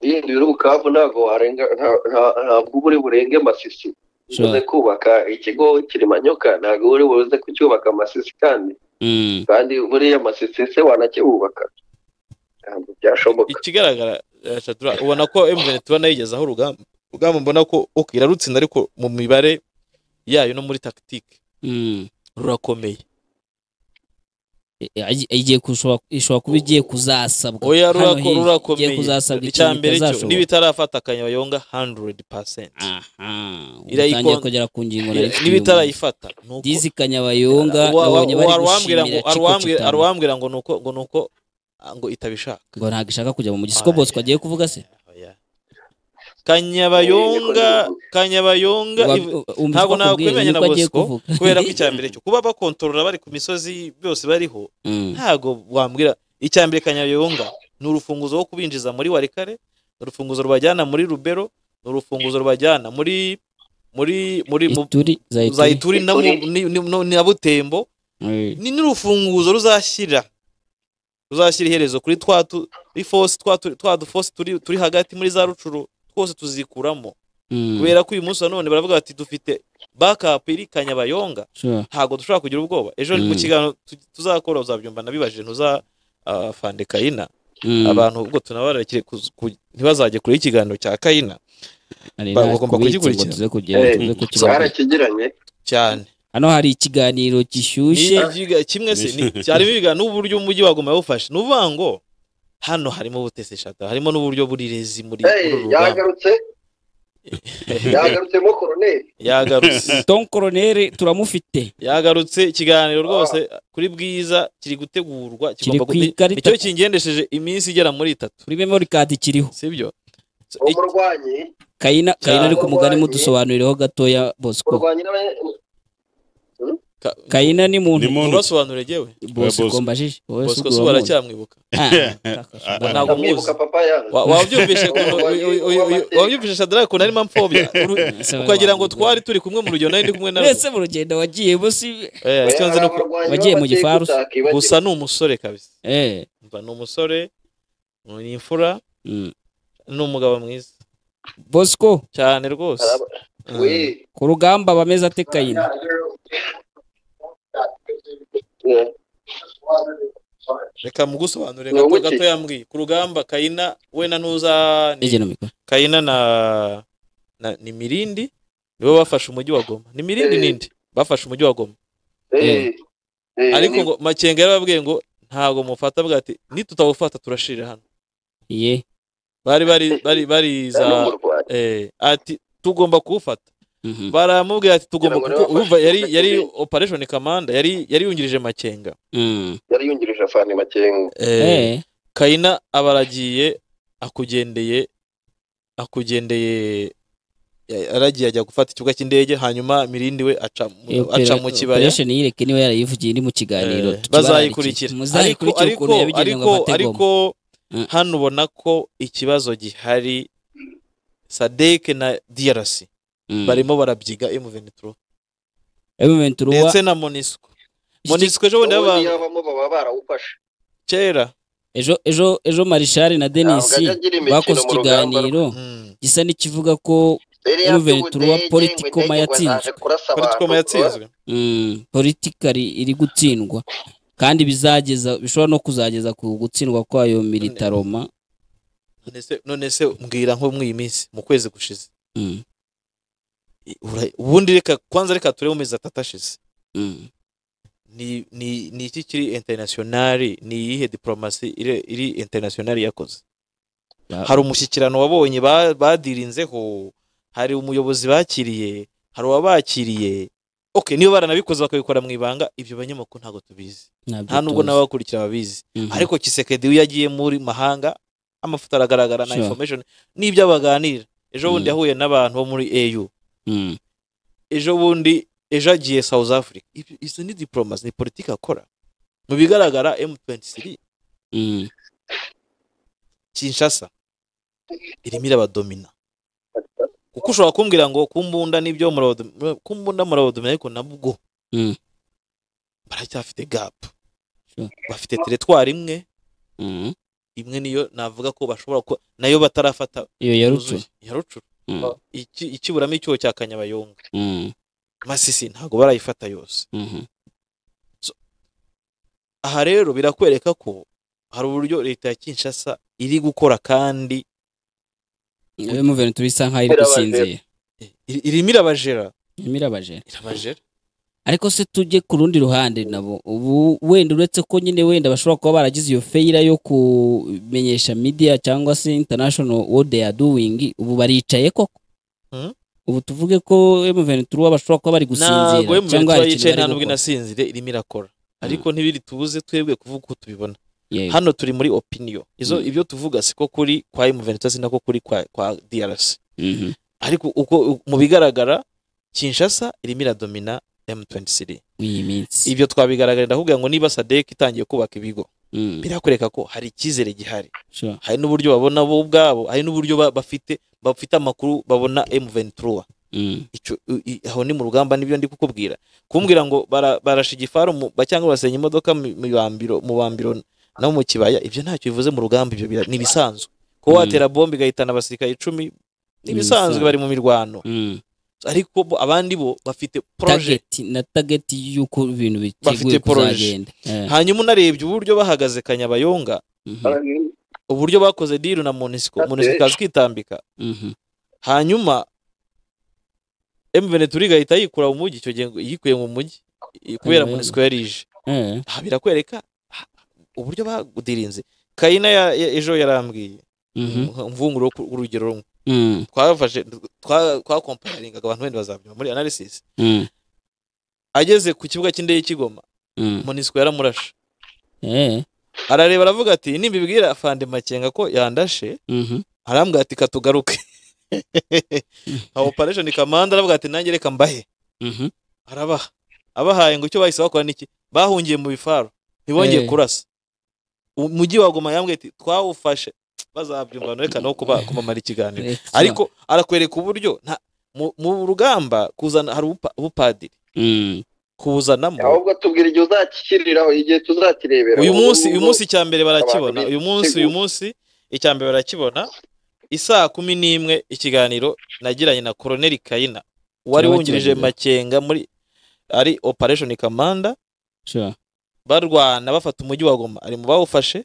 uyihinduye uri bukavu ntabwo warenga nta- nta- ntabwo uba uri burenge masisi Sure. uze kubaka ikigo kirimanyoka ntabwo uba uri buze kucyubaka masisi kandi Mm. kandi buriya masisi se wanakibubaka ntabwo byashoboka ikigaragara eh, Shadura, ubona ko M23 nayo igezaho urugamba urugamba mbona ko ok irarutsinda ariko mu mibare yayo no muri tactique Mm. rurakomeye Eh, ayi- igiye kushobora ishobora kuba igiye kuzasabwa oya Hano rurako- hi- rurakomeye igiye kuzasabwa icya ikintu mbere cyo itazashoboka. n'ibitarafata akanyabayonga 100% aha ubu Irayiko- utangiye kugera ku ngingo na Eh, leta n'ibitarayifata ni uko- dizi kanyabayonga Wa- wa- nabonye bari wa- arwambwira ngo gushimira Chico arwambwira- Chitama. arwambwira ngo nuko ngo nuko ah, ngo itabishaka ngo ntabwo ishaka kujya mu mujyi siko bosco agiye kuvuga se Oya. kanyabayonga kanyabayonga Wa- iv- umva ntabwo uko akubwiye, nakwemeranya na niko agiye Bosco, kuvuga. kubera ko icya mbere cyo kuba bakontorora bari ku misozi byose bariho Mm. ntago wambwira icya mbere kanyabayonga ni urufunguzo rwo kubinjiza muri warikare ni urufunguzo rubajyana muri rubero ni urufunguzo rubajyana muri muri muri mu- ituri za za ituri ituri na mu- ni- ni- no- na butembo Eh, ni n'urufunguzo ruzashyira tuzashyira iherezo kuri twa tu- ifosi twa tu- twa dufosi turi turi hagati muri za rucuru twose tuzikuramo Mm. kubera ko uyu munsi wa none baravuga bati dufite bakapu iri kanyabayonga Sure. ntabwo dushobora kugira ubwoba ejo mu Mm. kiganiro tu- tuzakora uzabyumva nabibajije ntuzafande kayina Mm. abantu ubwo tunabarakire kuz- ku- ntibazajye kure y'ikiganiro cya kayina Ari bagomba natwe kubitsa ngo kugikurikira. tuze kugera- Eh, tuze kukibona. twarakigiranye cyane hano hari ikiganiro gishyushye Ni ikiga- kimwe se ni- harimo ibiganiro n'uburyo umujyi waguma wawufashe ni ukuvuga ngo hano harimo ubutese shata harimo n'uburyo burirezi muri muri Hey, uru rugamba yagarutse yagarutsemo koroneri yagarutse tom koroneri turamufite yagarutse ikiganiro rwose kuri bwiza kiri gutegurwa kigomba ku gu- ikarita. nicyo kingendesheje iminsi igera muri itatu kuri memory card kiriho sibyo umurwanyi kayina kayina ari ku mugani Cyangwa- mudusobanuriraho gatoya bosco umurwanyi n'abanye- kayina ni muntu ni muntu ubasobanure yewe bosco Bosco. mbajije wowe bosco si se uramuzi? baracyamwibuka Ah, kakasha, Ntabwo ndabona. ndamwibuka papa yanze Wa- wabyumvishe ukuntu- uyu- uyu- uyu- uyu- wabyumvishe shadara ukuntu arimo amfobya Uru- ukagira ngo twari turi kumwe mu rugendo nari ndi kumwe nawe mwese mu rugendo wagiyemo si Eh, icyo nzi ni uko- wagiye mu gifarusa. gusa ni umusore kabisa eh Umva, ni umusore ni imfura mm. ni umugabo mwiza bosco cyane rwose ku rugamba bameze ate kayina reka mugusobanure Ni gato ubuki. gato yambwiye ku rugamba kayina we na nuza ni- ege no mikoro kayina na na ni mirindi nibo bafashe umujyi wa goma ni mirindi Eh. nindi bafashe umujyi wa goma ariko ngo makenga yarababwiye ngo ntabwo mufata bwa ati nitutawufata turashirira hano ye bari bari bari bariza eh, ati tugomba kuwufata mhm baramubwira ati tugomba Kugira ngo kuko urumva yari nabafashe yari kubera- operation command yari yari yungirije makenga mm. yari yungirije afani makenga eh kayina abaragiye akugendeye akugendeye ya- yaragiye ajya gufata ikibuga cy'indege hanyuma mirindi we aca mu- iyo aca opera- mu kibaya operation yireke niwe yarayivugiye ni mu kiganiro Eh, tukibararikire. bazayikurikira ariko muzayikurikire ariko ukuntu yabigeneye ngo ariko afate ariko goma Mm. hano ubona ko ikibazo gihari sadeke na drc Mm. barimo barabyiga m23 Element Ruwa- ndetse na monisco monisco ejo bundi ubundi yaba yabamo baba barawufashe kera ejo ejo ejo marishari na denis Ntabwo ajya agira imikino bakoze mu rugamba ikiganiro Mm. gisa n'ikivuga ko Yari Ruben yabyubutse, Turuwa, yengwe, Politikoma ndege ngo yatsinzwe. zaje kurasa abantu, Politikoma yatsinzwe mm, politikari iri gutsindwa kandi bizageza bishobora no kuzageza ku gutsindwa kwayo militaroma none se none se mbwira nko muri iyi minsi mu kwezi gushize Mm, i- ura- ubundi reka kwanza reka turebe mu mezi atatu ashize mm, ni ni ni iki kiri internationali ni iyihe diplomasi iri iri internationali yakoze Ya- hari umushyikirano wabonye ba- badirinzeho hari umuyobozi bakiriye hari uwabakiriye okay niba baranabikoze bakabikora mu ibanga ibyo banyamakuru ntabwo tubizi ntabyo nta nubwo tuzi. n'abakurikira babizi Mhm. ariko kisekedi iyo yagiye muri mahanga amafoto aragaragara na Sure. information n'ibyo baganira ejo bundi Mm. yahuye n'abantu bo muri au Mm, ejo bundi ejo agiye south africa Ibyo- izo ni diplomasi ni politiki akora mu bigaragara m23 mm, kinshasa irimo irabadomina kuko ushobora kumbwira ngo kumbunda n'ibyo murabadomina kumbunda murabadomina ariko nabwo Mm. baracyafite gap Sure. bafite teretwari imwe mm. imwe niyo navuga ko bashobora kuba nayo batarafata iyo yarutse yuzuye. ya rucuru Mm, Iki- ikiburamo icyuho cya kanyabayonga mm, masisi ntabwo barayifata yose mhm. aha rero birakwereka ko hari uburyo leta ya kinshasa iri gukora kandi Iyo muverinoma turisa nkaho iri Birabaje. gusinzira i- i- irimo irabajera irimo irabajera irabajera ariko se tujye ku rundi ruhande nabo ubu wenda uretse ko nyine wenda bashobora kuba baragize iyo feyira yo kumenyesha media cyangwa se international what they are doing ubu baricaye koko Hmm? ubu tuvuge ko M23 bashobora kuba bari gusinzira ntabwo cyangwa hari emutiyeni ikintu yicaye nta bari nubwo gukora inasinzire irimo irakora ariko ntibiri tubuze twebwe kuvuga uko tubibona Yeah. hano turi muri opinion izo Mm. ibyo tuvuga siko kuri kwa emutiyeni si nako kuri kwa kwa drc Mhm. ariko uko mu bigaragara kinshasa irimo iradomina m23 Muri iyi minsi ibyo twabigaragarira ndavuga ngo niba sadek itangiye kubaka ibigo Mm, birakwereka ko hari icyizere gihari sure. hari n'uburyo babona bo ubwabo hari n'uburyo ba- bafite bafite amakuru babona M23 Mm, Ico- i- i- aho ni mu rugamba nibyo ndi kukubwira kumbwira ngo bara- barasha igifaru mu- ba- cyangwa basenya imodoka mu mu bambiro mu bambiro no mu kibaya ibyo ntacyo bivuze mu rugamba ibyo bira- ni ibisanzwe kuba watera bombe igahitana abasirikare icumi ni ibisanzwe ibisanzwe. bari mu mirwano ariko bo abandi bo bafite poroje tageti na tageti y'uko ibintu Bafite biteguye projet. kuzagenda Eh, hanyuma unarebye uburyo bahagaze kanyabayonga mhm, uburyo bakoze diru na munisiko Ate. munisiko ikaza ikitambika mhm. hanyuma emuvene turi igahita yikura mu mujyi icyo gihe ngo- yikuye mu mujyi i- kubera Ayo. munisiko yari ije Eh, aha birakwereka ah, uburyo bagudirinze kayina ya- ya- ejo yarambwiye mhm, mvunguro urugero rumwe mm, twafashe twa- twakompayaringaga abantu wenda bazabyuma muri analysis mm, ageze ku kibuga cy'indege y'ikigoma mm. munisiko yaramurashe Eh, arareba aravuga ati nimbibwira afande makenga ko yandashe mhm, arambwira ati katugaruke nka operation kamanda aravuga ati nanjye reka mbahe mhm. arabaha abahaye ngo icyo bahise bakora niki bahungiye mu bifaru ntibongeye Eh. kurasa umujyi wa Goma yambwiye ati twawufashe bazabyumva none reka no kuba kumamara ikiganiro Excellent. ariko arakwereka uburyo nta mu- mu rugamba kuzana hari ubupa- ubupadiri Mm, kuwuzanamo ahubwo tubwira igihe uzakikiriraho igihe tuzakirebera uyu munsi uyu Ubu- munsi icya mbere barakibona abantu uyu munsi uyu munsi icya mbere barakibona isaa kumi n'imwe ikiganiro nagiranye na koroneri kayina wari Kiraba wungirije kiragera. makenga muri ari operation kamanda sure. barwana bafata umujyi wa goma ari mu bawufashe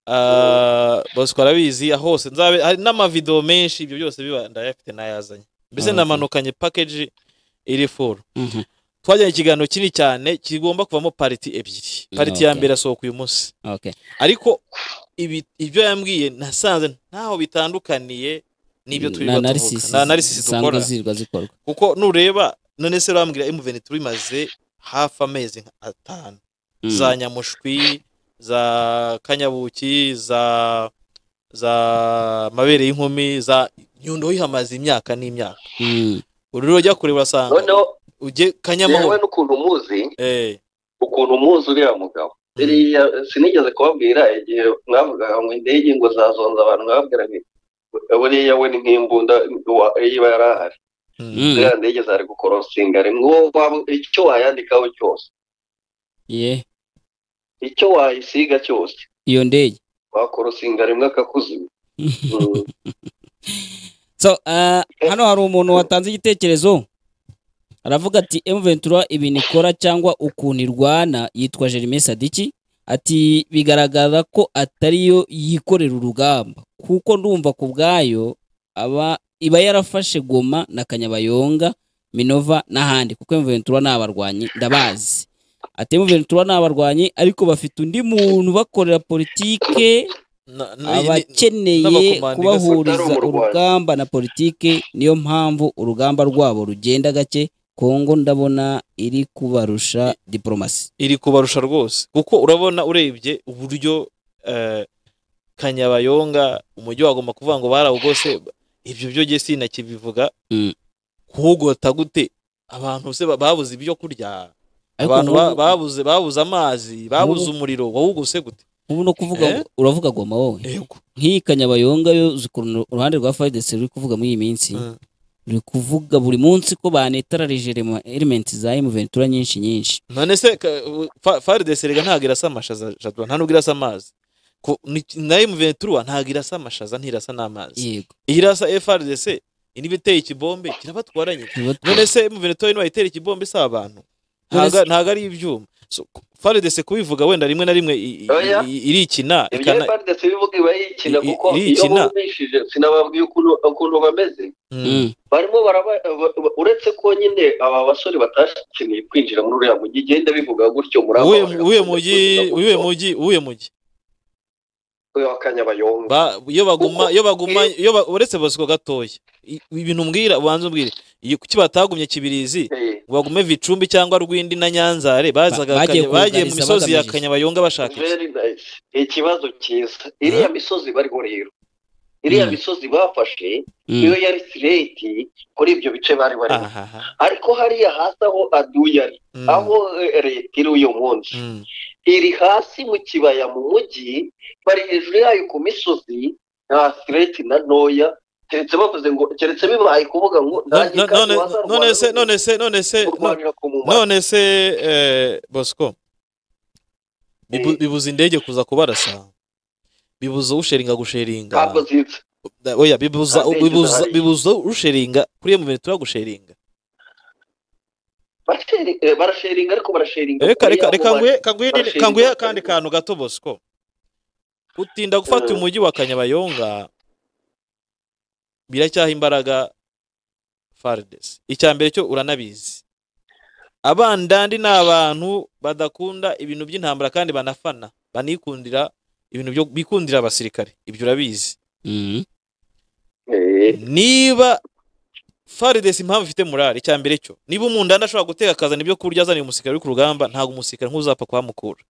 Ah, bosco arabizi hose nzabe hari n'amavidewo menshi ibyo byose biba ndayafite n'ayazanye mbese Ah, okay. namanukanye package iri furu Mhm, twajyanye ikiganiro kinini cyane kigomba kuvamo pariti ebyiri pariti ya okay. mbere asohoka uyu munsi okay. ariko ibi, ibyo yambwiye nasanze ntaho bitandukaniye n'ibyo turi Na- tuvuga analysis na analysis zisanzwe dukora zirwa zikorwa kuko nureba none se urambwira emuveni turi maze hafi amezi nka atanu Mm, za nyamushwi za kanyabuki za za mabere y'inkumi za nyundo yihamaze imyaka n'imyaka mm, uru rero ujya kure urasanga noneho ujye yewe kanyamahoro n'ukuntu umuzi Eh, ukuntu muzi uriya mugabo biriya sinigeze kubabwira igihe mwavugaga ngo indege ngo zazonza abantu mwabwira ngo buriya we ni nk'imbunda wa- iba yari ahari mm, mm. ziriya ndege zari gukorosinga rimwe uwo waba- icyo wayandikaho cyose Yeah. icyo wayisiga cyose iyo ndege wakorosinga rimwe akakuzima Mm. so uh, hano hari umuntu watanze igitekerezo aravuga ati M23 ibintu ikora cyangwa ukuntu irwana yitwa Jeremy Sadiki ati bigaragaza ko atariyo yikorera urugamba kuko ndumva ku bwayo aba iba yarafashe Goma na Kanyabayonga Minova n'ahandi kuko M23 ni abarwanyi ndabazi ati M23 ni abarwanyi ariko bafite undi muntu bakorera politike na- na- abakeneye n'abakomando kubahuriza igasatara mu Rwanda. urugamba na politiki niyo mpamvu urugamba rwabo rugenda gake kongo ndabona iri kubarusha diporomasi iri kubarusha rwose kuko urabona urebye uburyo eh, kanyabayonga umujyi wagomba kuvuga ngo barawugose ibyo byo jye sinakibivuga Mm. kuwugota gute abantu se ba- babuze ibyo kurya abantu ba- babuze babuze amazi babuze umuriro wawuguse gute ubu no kuvuga Eh? ngo- uravuga goma wowe yego nk'iyi kanyabayonga yo uzi ukuntu uruhande rwa fayidesi ruri kuvuga muri iyi minsi Mm. ruri kuvuga buri munsi ko banetararije elementi za emuventura nyinshi nyinshi none se ka- u- fa- faridesi rega ntabwo irasa amashaza jadwa nta nubwo irasa amazi Ku- ni- na emuventura ntabwo irasa amashaza ntirasa n'amazi yego iyo irasa frdc niba iteye ikibombe kirabatwaranye none se emuventura niba itera ikibombe isaba abantu None se- Ntabwo- ntabwo ari ibyuma So, ku- faridesi kubivuga wenda rimwe na rimwe i- i- Oya. i- irikina ibyo ikana bari ndetse bivuga iba yikina I- i- kuko iyo irikina. bumvishije sinababwiye ukuntu- ukuntu bameze Mm. Mm, barimo baraba ba- ba- uretse ko nyine aba basore batashineye kwinjira muri uriya mujyi igenda bivuga gutyo muri uwuhe uwuhe mujyi uwuhe mujyi uwuhe mujyi w'akanyabayonga Ba- iyo baguma Kuko- iyo baguma iyo ba- uretse bosco gatoya i- ibintu umbwira ubanza umbwire iyo kuki batagumye kibirizi bagume vicumbi cyangwa rwindi na nyanzare bazaga Ba- bagiye Kanya- bagiye mu kuganiza misozi ya bagamije iki? kanyabayonga bashaka iki very nice ikibazo cyiza iriya misozi bariho rero iriya Mm. misozi bafashe mm, iyo yari straight kuri ibyo bice bari barimo ahaha ariko hariya hasi aho aduye ari Mm, aho eh, leta iri uyu munsi mm, iri hasi mu kibaya mu mujyi bari hejuru yayo ku misozi nta sireti na ntoya keretse bavuze ngo keretse bibaye kuvuga ngo No- ntange no- kandi none- wazarwanira none se none se none se kurwanira ku mumaro none se eh, bosco Bibu- bibuza indege kuza kubarasa bibuza usheringa gusheringa ntabwo ziza Da- oya bibuza Nta ntekerezo bibuza hari. bibuza usheringa kuri iyo mu bintu turagusheringa Basheri- eh, barasheringa ariko barasheringa reka kure reka y'aho reka bari. nguhe kanguhe nini- Barashinga. kanguhe akandi kantu gato bosco utinda gufata Mm. umujyi wa kanyabayonga biracyaha imbaraga fardes icya mbere cyo uranabizi abandandi ni abantu badakunda ibintu by'intambara kandi banafana banikundira ibintu byo bikundira abasirikare ibyo urabizi Mhm. Eh, niba faridesi impamvu ifite murari icya mbere cyo niba umundani ashobora guteka akazana ibyo kurya azaniye umusirikare uri ku rugamba ntabwo umusirikare nk'uzapfa kuhamukura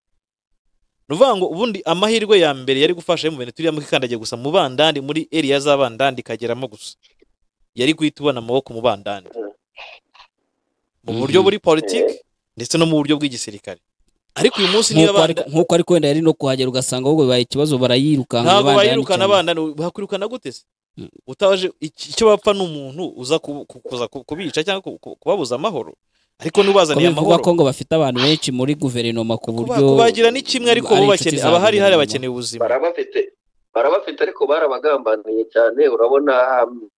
ni ukuvuga ngo ubundi amahirwe ya mbere yari gufasha mu bintu turiyamo ikandagiye gusa mu bandandi muri eriya z'abandandi ikageramo gusa yari guhita ubona amaboko mu bandandi mu buryo buri politiki ndetse no mu buryo bw'igisirikare ariko uyu munsi niba Nk'uko abandandi ari- nk'uko ariko wenda yari no kuhagera ugasanga ahubwo bibaye ikibazo barayirukanga ntabwo abandi bayirukana cyane. abana ni- bakwirukana gute se Mm. utaje iki- icyo bapfa ni umuntu uza ku- ku- kuza ku- kubica cyangwa ku- ku- kubabuza amahoro Ko ariko n'ubazaniye bivugwa amahoro ko ngo bafite abantu benshi muri guverinoma ku Kuba- buryo kubagira ni kimwe ariko ari bo inshuti bakene za abahari hari guverinoma. bakeneye ubuzima barabafite barabafite ariko barabagambaniye cyane urabona um,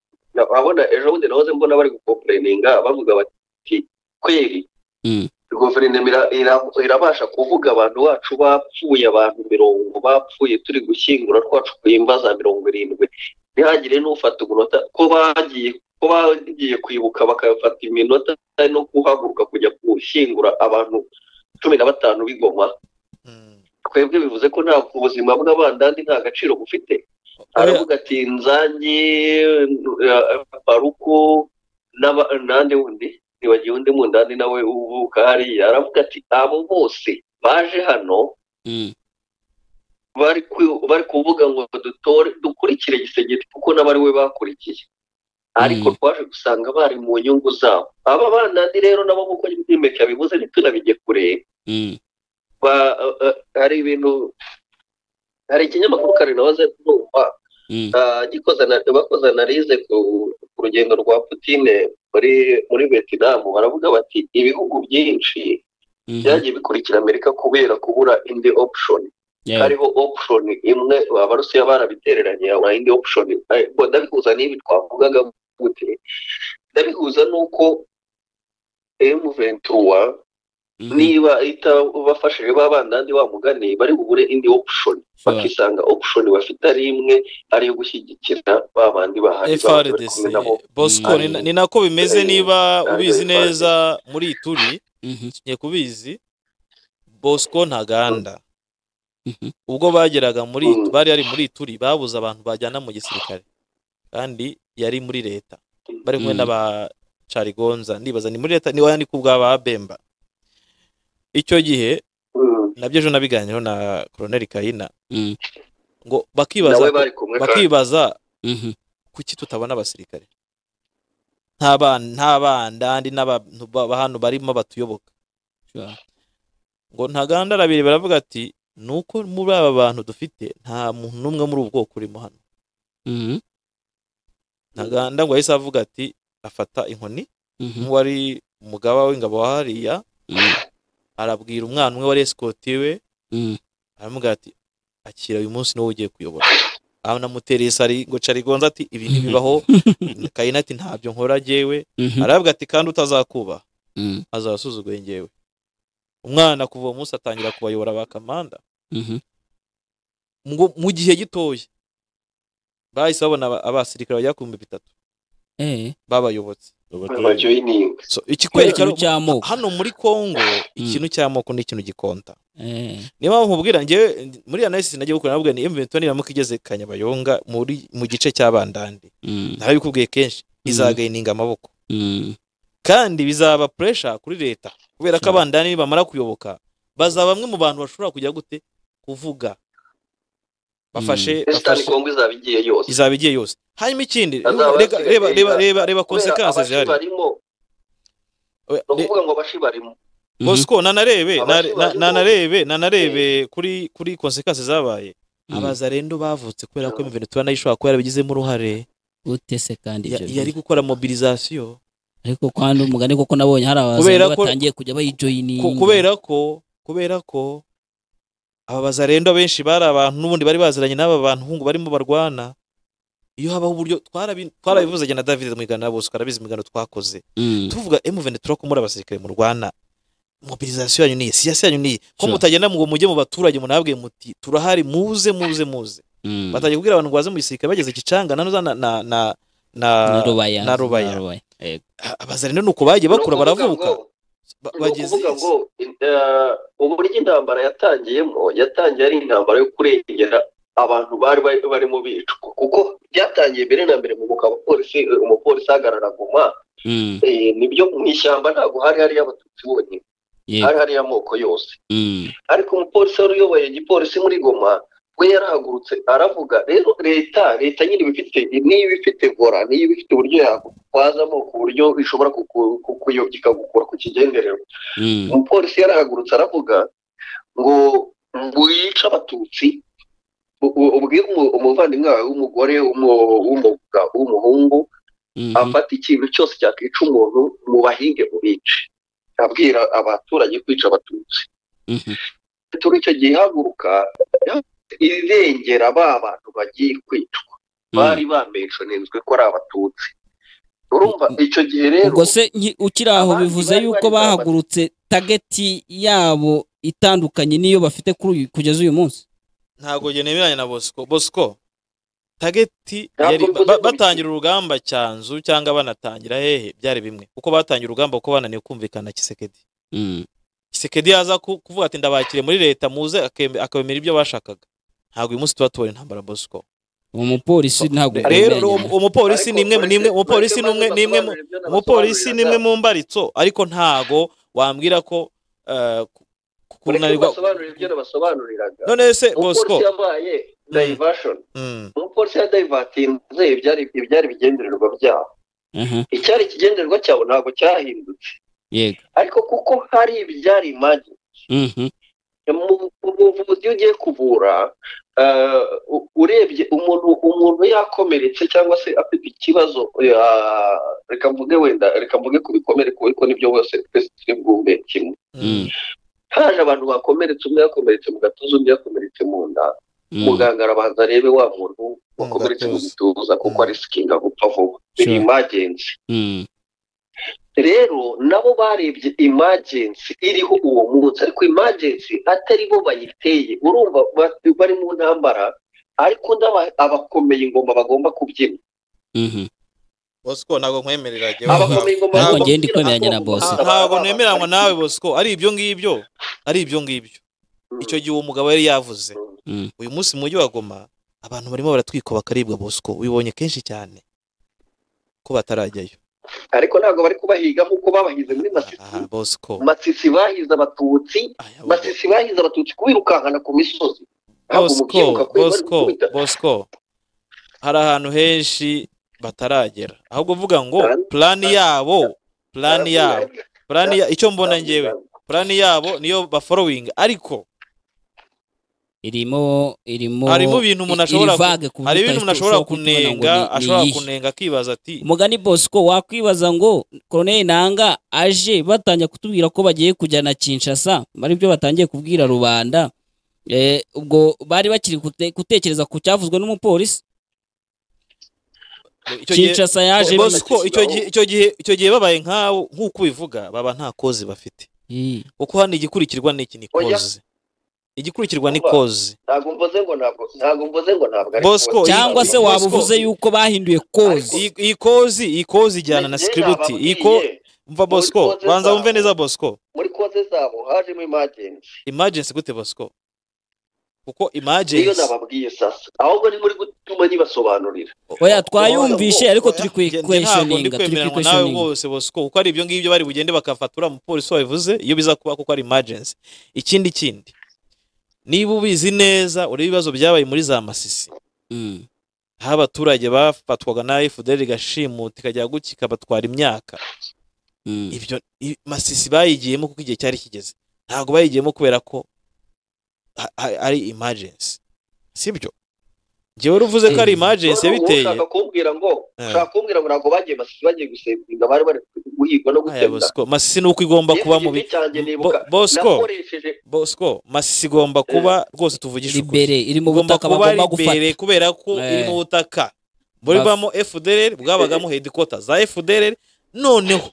urabona ejo bundi nahoze mbona bari gukomplaininga bavuga bati kweri Mm. guverinoma ira- ira- irabasha kuvuga abantu bacu bapfuye abantu mirongo bapfuye turi gushyingura twacu kwimba za mirongo irindwi ntihagire n'ufata umunota ko bagiye ko bagiye kwibuka bakafata iminota no guhaguruka kujya gushyingura abantu cumi na batanu b'ingoma Mm. twebwe bivuze ko nta ubuzima bw'abandandi nta gaciro bufite aravuga ati nzanyi baruko n'aba- n'andi wundi ntiwagiye undi mundandi nawe uvuka hariya aravuga ati abo bose baje hano Mm. bari ku- bari kuvuga ngo dutore dukurikire gisegeti kuko n'abari we bakurikiye ariko Mm. twaje gusanga bari mu nyungu zabo aba bandandi rero nabo nk'uko imeke yabivuze ntitunabijye kure Mm. ba- eh, eh, hari ibintu hari ikinyamakuru kare nahoze kumva Mm. ah, gikoze ana- bakoze analize ku ku rugendo rwa Putine muri muri Vietnam baravuga bati ibihugu byinshi Mhm. byagiye bikurikira Amerika kubera kubura indi option Yeah. hariho option imwe abarusiya barabitereranye haba indi option Eh, bo ndabihuza n'ibi twavugaga gute ndabihuza n'uko M23 Mhm. niba itabafashije ba bandandi wa mugani bari bubure indi option Sure. bakisanga option bafite ari imwe ari iyo gushyigikira ba bandi bahari baba bari frdc kumwe nabo. bosco Mm. ni na- ni nako bimeze Eh, niba eh, ubizi eh, neza muri ituri Mhm. ngiye kubizi bosco ntaganda Mhm. ubwo bageraga muri Mm. bari ari muri turi babuze abantu bajyana mu gisirikare kandi yari muri leta bari Mm. kumwe n'aba carigonza ndibaza ni muri leta ni wayandi kubw'aba bemba icyo gihe Mm. nabyo ejo nabiganiraho na koroneri kayina Mm. ngo bakibaza nawe bari kumwe kandi bakibaza Mhm. kuki tutabona abasirikare nta ba- nta bandandi n'abantu ba ba hano barimo batuyoboka Sure. ngo ntaganda arabiri baravuga ati ni uko muri aba bantu dufite nta muntu n'umwe muri ubu bwoko urimo hano Mhm. ntaganda ngo yahise avuga ati afata inkoni Mhm. nk'uwari umugaba w'ingabo wa hariya Mm. arabwira umwana umwe wari esikoti we Mm. aramubwira ati akira uyu munsi niwo ugiye kuyobora aho namutereye sari ngo carigonza ati ibi ntibibaho kayina ati ntabyo nkora jyewe Mhm. aravuga ati kandi utazakubaha Mm. azasuzuguye njyewe umwana kuva uwo munsi atangira kubayobora ba kamanda Mhm. ngo mu gihe gitoya bahise babona aba- abasirikare bajya ku bihumbi bitatu Eh. babayobotse bajoyininga so, ikikwereka Ikintu cy'amoko. hano muri kongo ikintu cy'amoko ni ikintu gikonta Eh. niyo mpamvu nkubwira njyewe muri analysis nagiye gukora nabwo ni M23 niramuka igeze Kanyabayonga muri mu gice cy'abandandi Mm. narabikubwiye kenshi izagayininga amaboko Mm. kandi bizaba pressure kuri leta kubera ko Sure. abandani nibamara kuyoboka bazaba bamwe mu bantu bashobora kujya gute kuvuga bafashe esitani bafashe kongo izaba igiye yose izaba igiye yose hanyuma ikindi Azaba reka- asigaye reba reba yiga. reba reba kubera consequences abashi zihari barimo We- ni re- ukuvuga ngo abashi barimo Mhm. Bosco nanarebe Abashi na- na- barimo. nanarebe nanarebe kuri kuri consequences zabaye abazarendo bavutse kubera ko Mhm. Miventura nayo ishobora kuba yarabigizemo uruhare Ute se kandi Ya- ibyo yari bintu? gukora mobilisation ariko kandi umugani koko nabonye hari Kubera abazungu ko- batangiye kujya bayijoyininga Ku- kubera ko kubera ko ababaza rero benshi bari abantu n'ubundi bari baziranye n'aba bantu hungu barimo barwana iyo habaho uburyo twarabi- twarabivuze jye na david mwigana na bose twarabizi imigano twakoze Mm. tuvuga emuveni turi kumura abasirikare mu rwanda mobilizasiyo yanyu niyi siyasi yanyu niyi ko Sure. mutagenda ngo mujye mu baturage munabwe muti turahari muze muze muze Mm. batangiye kubwira abantu ngo baze mu gisirikare bageze kicanga na na na na na na rubaya na rubaya. Yego. abazari rero ni uko bagiye bakura baravuka ba- ni bageze heza. ukuvuga ngo eh, uburyo intambara yatangiyemo yatangiye ari intambara yo kurengera abantu bari bari- barimo bicwa kuko byatangiye mbere na mbere mu guka abapolisi eh, umupolisi ahagarara guma Mm. eh, nibyo mu ishyamba ntabwo hari hariyo abatutsi bonyine Yego. hari hariyo amoko yose Mm. ariko umupolisi wari uyoboye igipolisi muri goma we yarahagurutse aravuga rero leta leta nyine iba ifite niyo iba ifite vora niyo iba ifite uburyo yagutwazamo ku buryo ishobora kuku- kukuyobya ikagukura ku kigendererwa Mm. umupolisi yarahagurutse aravuga ngo wice abatutsi u- u- ubwire umu- umuvandimwe wawe w'umugore w'umu- w'umuga- w'umuhungu Mhm. afate ikintu cyose cyakica umuntu mubahinge mubice abwira abaturage kwica abatutsi Mhm. turi icyo gihe ihaguruka irengera ba bantu bagiye kwicwa bari bamenshonenzwe ko ari abatutsi urumva icyo gihe rero ubwo se nki- ukiri aho abandi bivuze bari yuko bari bahagurutse tageti yabo itandukanye n'iyo bafite kuri uyu kugeza uyu munsi ntabwo njye nemeranya na bosco bosco tageti Ntabwo yari mvuze ba- ko batangira urugamba cyanzu cyangwa banatangira hehe byari bimwe kuko batangira urugamba kuko bananiwe kumvikana kisekedi Mm. kisekedi yaza ku- kuvuga ati ndabakire muri leta muze akeme- akabemera ibyo bashakaga ntabwo uyu munsi tuba tubona intambara bosco uwo mupolisi ntabwo rero abemeranya uwo- nawe. uwo mupolisi Ariko ni imwe mu- ni imwe- uretse- umupolisi ni uretse umwe maze ni imwe mu- basobanurira ibyo umupolisi ni nabasobanuriraga. imwe mu mbaritso ariko ntago wambwira ko eh, ku- ku- Uretse kunanirwa basobanurira ibyo nabasobanuriraga none se umupolisi bosco yabaye divashon Mm, umupolisi ya divatinze ibyari ibyari ibigendererwa byabo Aha. icyari ikigendererwa cyabo ntabwo cyahindutse yego ariko kuko hari ibyari imagi Mhm. mu mu buvuzi iyo ugiye kuvura eh, u- urebye umuntu umuntu yakomeretse cyangwa se afite ikibazo eh, reka mvuge wenda reka mvuge ku bikomere kuko nibyo bose twese turi bwumve kimwe mm, haje abantu bakomeretse umwe yakomeretse mu gatuza undi yakomeretse mu nda Mm. muganga arabanza arebe wa muntu wakomeretse mu gatuza. gituza kuko Mm. arisikinga gupfa vuba ni Sure. imagensi Mm. rero nabo barebye imagensi iriho uwo munsi ariko imagensi atari bo bayiteye urumva ba- bari mu ntambara ariko ndaba- abakomeye ingoma bagomba kubyina Mhm. bosco ntabwo nkwemerera jyewe ubwawe. abakomeye ingoma Ariko bagomba njye ndi kubyina, kwemeranya na agomba Bosco. kuba ntabwo abana nemeranywa bari nawe kumwe. bosco ari ibyo ngibyo ari ibyo ngibyo icyo gihe uwo mugabo yari yavuze Mm. uyu munsi mu mujyi wa goma abantu barimo baratwikwa bakaribwa bosco ubibonye kenshi cyane ko batarajyayo ariko ntabwo bari kubahiga nk'uko babahize muri masisi aha bosco masisi bahize abatutsi aya bo- basisi bahize abatutsi kubirukankana ku misozi ntabwo mu bosco byiruka kure bari bosco gukubita. bosco hari ahantu henshi bataragera ahubwo vuga ngo plani yabo plani yabo plani ya icyo mbona ngewe plani yabo niyo baforowinga ariko irimo irimo harimo ibintu iri- umuntu ashobora iri vague ku hari buryo ibintu utahita umuntu ashobora ushobora kubibona ngo kunenga ni- ni ashobora iyihe. kunenga akibaza ati umugani bosco wakwibaza ngo koroneli nanga aje batanya kutubwira ko bagiye kujya na kinshasa ari byo batangiye kubwira rubanda Eh, ubwo bari bakiri kute- gutekereza ku cyavuzwe n'umupolisi icyo gihe kinshasa yaje Bo- bimeze. Bosco, icyo gihe icyo gihe icyo gihe babaye nkawe nk'uko ubivuga baba nta koze bafite Eh, kuko hano igikurikirwa ni iki ni Oya. koze igikurikirwa ni Kuba. koze ntabwo mvuze ngo ntabwo ntabwo mvuze ngo ntabwo ari Bosco, kubaza. cyangwa se Bosco- waba uvuze yuko bahinduye kozi iyi iyi kozi iyi kozi ijyana na Njye sikiributi iyi ko nababwiye, umva bosco koze banza zabo. wumve neza bosco muri koze zabo hajemo imagensi imagensi gute bosco kuko niyo imagensi nababwiye sasa ahubwo ni muri gutuma nyibasobanurira oya twayumvishe ariko turi Njye- njye ntabwo ndi kwekwenishoninga turi kwemeranywa nawe kwekwenishoninga bose bosco kuko ari ibyo ngibyo bari bugende bakafatura umupolisi wabivuze iyo biza kuba kuko ari imagensi ikindi kindi niba ubizi neza urebe ibibazo byabaye muri za masisi Mm, aho abaturage bafatwaga na fdr igashimuta ikajya gutya ikabatwara imyaka mm, ibyo i- masisi bayigiyemo kuko igihe cyari kigeze ntabwo bayigiyemo kubera ko ha- ha- ari imagensi sibyo njyewe uruvuze ko ari imajensi yabiteye ushaka kumbwira ngo ushaka kumbwira ngo ntabwo bagiye basi bagiye gusevinga bari bari guhigwa no aya gutemba bosco masisi ni uko igomba kuba mu bi Bo- bosco nakoresheje bosco masisi igomba kuba rwose tuvugisha ukuri libere iri mu igomba butaka kuba bagomba gufata libere kubera ko Eh. iri mu butaka buribamo fdr bwabagamo hedikota za fdr noneho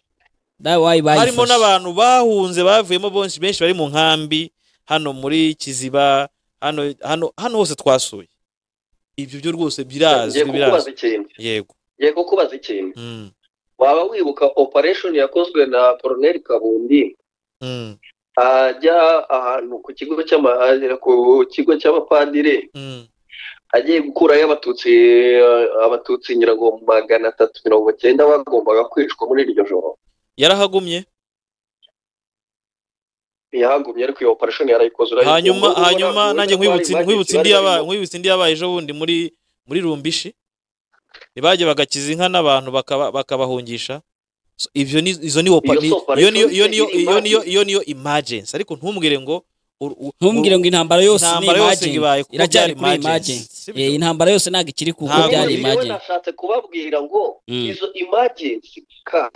nawe wayibashije harimo n'abantu bahunze bavuyemo benshi benshi bari mu nkambi hano muri kiziba hano hano hano hose twasuye ibyo byo rwose birazwi ngiye kukubaza birazwi ikintu yego ngiye kukubaza ikintu Mm, waba wibuka operation yakozwe na Colonel Kabundi mm, ajya ahantu ku kigo cy'ama- agera ku kigo cy'abapadiri mm, agiye gukurayo abatutsi abatutsi nyiragongo magana atatu mirongo cyenda bagombaga kwicwa muri iryo joro yarahagumye ntiyahagumye ariko iyo operation yarayikoze urayibona. hanyuma Ubwo hanyuma ubona- nanjye ubona nkwibutse bari nkwibutse bari indi yabaye barimo- nkwibutse indi yabaye ejo bundi muri muri rumbishi ntibajye bagakiza inka n'abantu bakaba- bakabahungisha So, ibyo ni izo ni opa- Iyo ni- si operation, iyo niyo iyo ni niyo iyo niyo emergency. iyo niyo emergency ariko ntumbwire ngo ur- u- ntumbwire ngo intambara yose ni intambara yose ngo imagine ibaye kuko iracyari byari kuri emergency imagine si Eh, byo? intambara yose ntabwo ikiri kuko Ntabwo byari iri Ngewe imagine nashatse kubabwira ngo Mm. izo emergency ka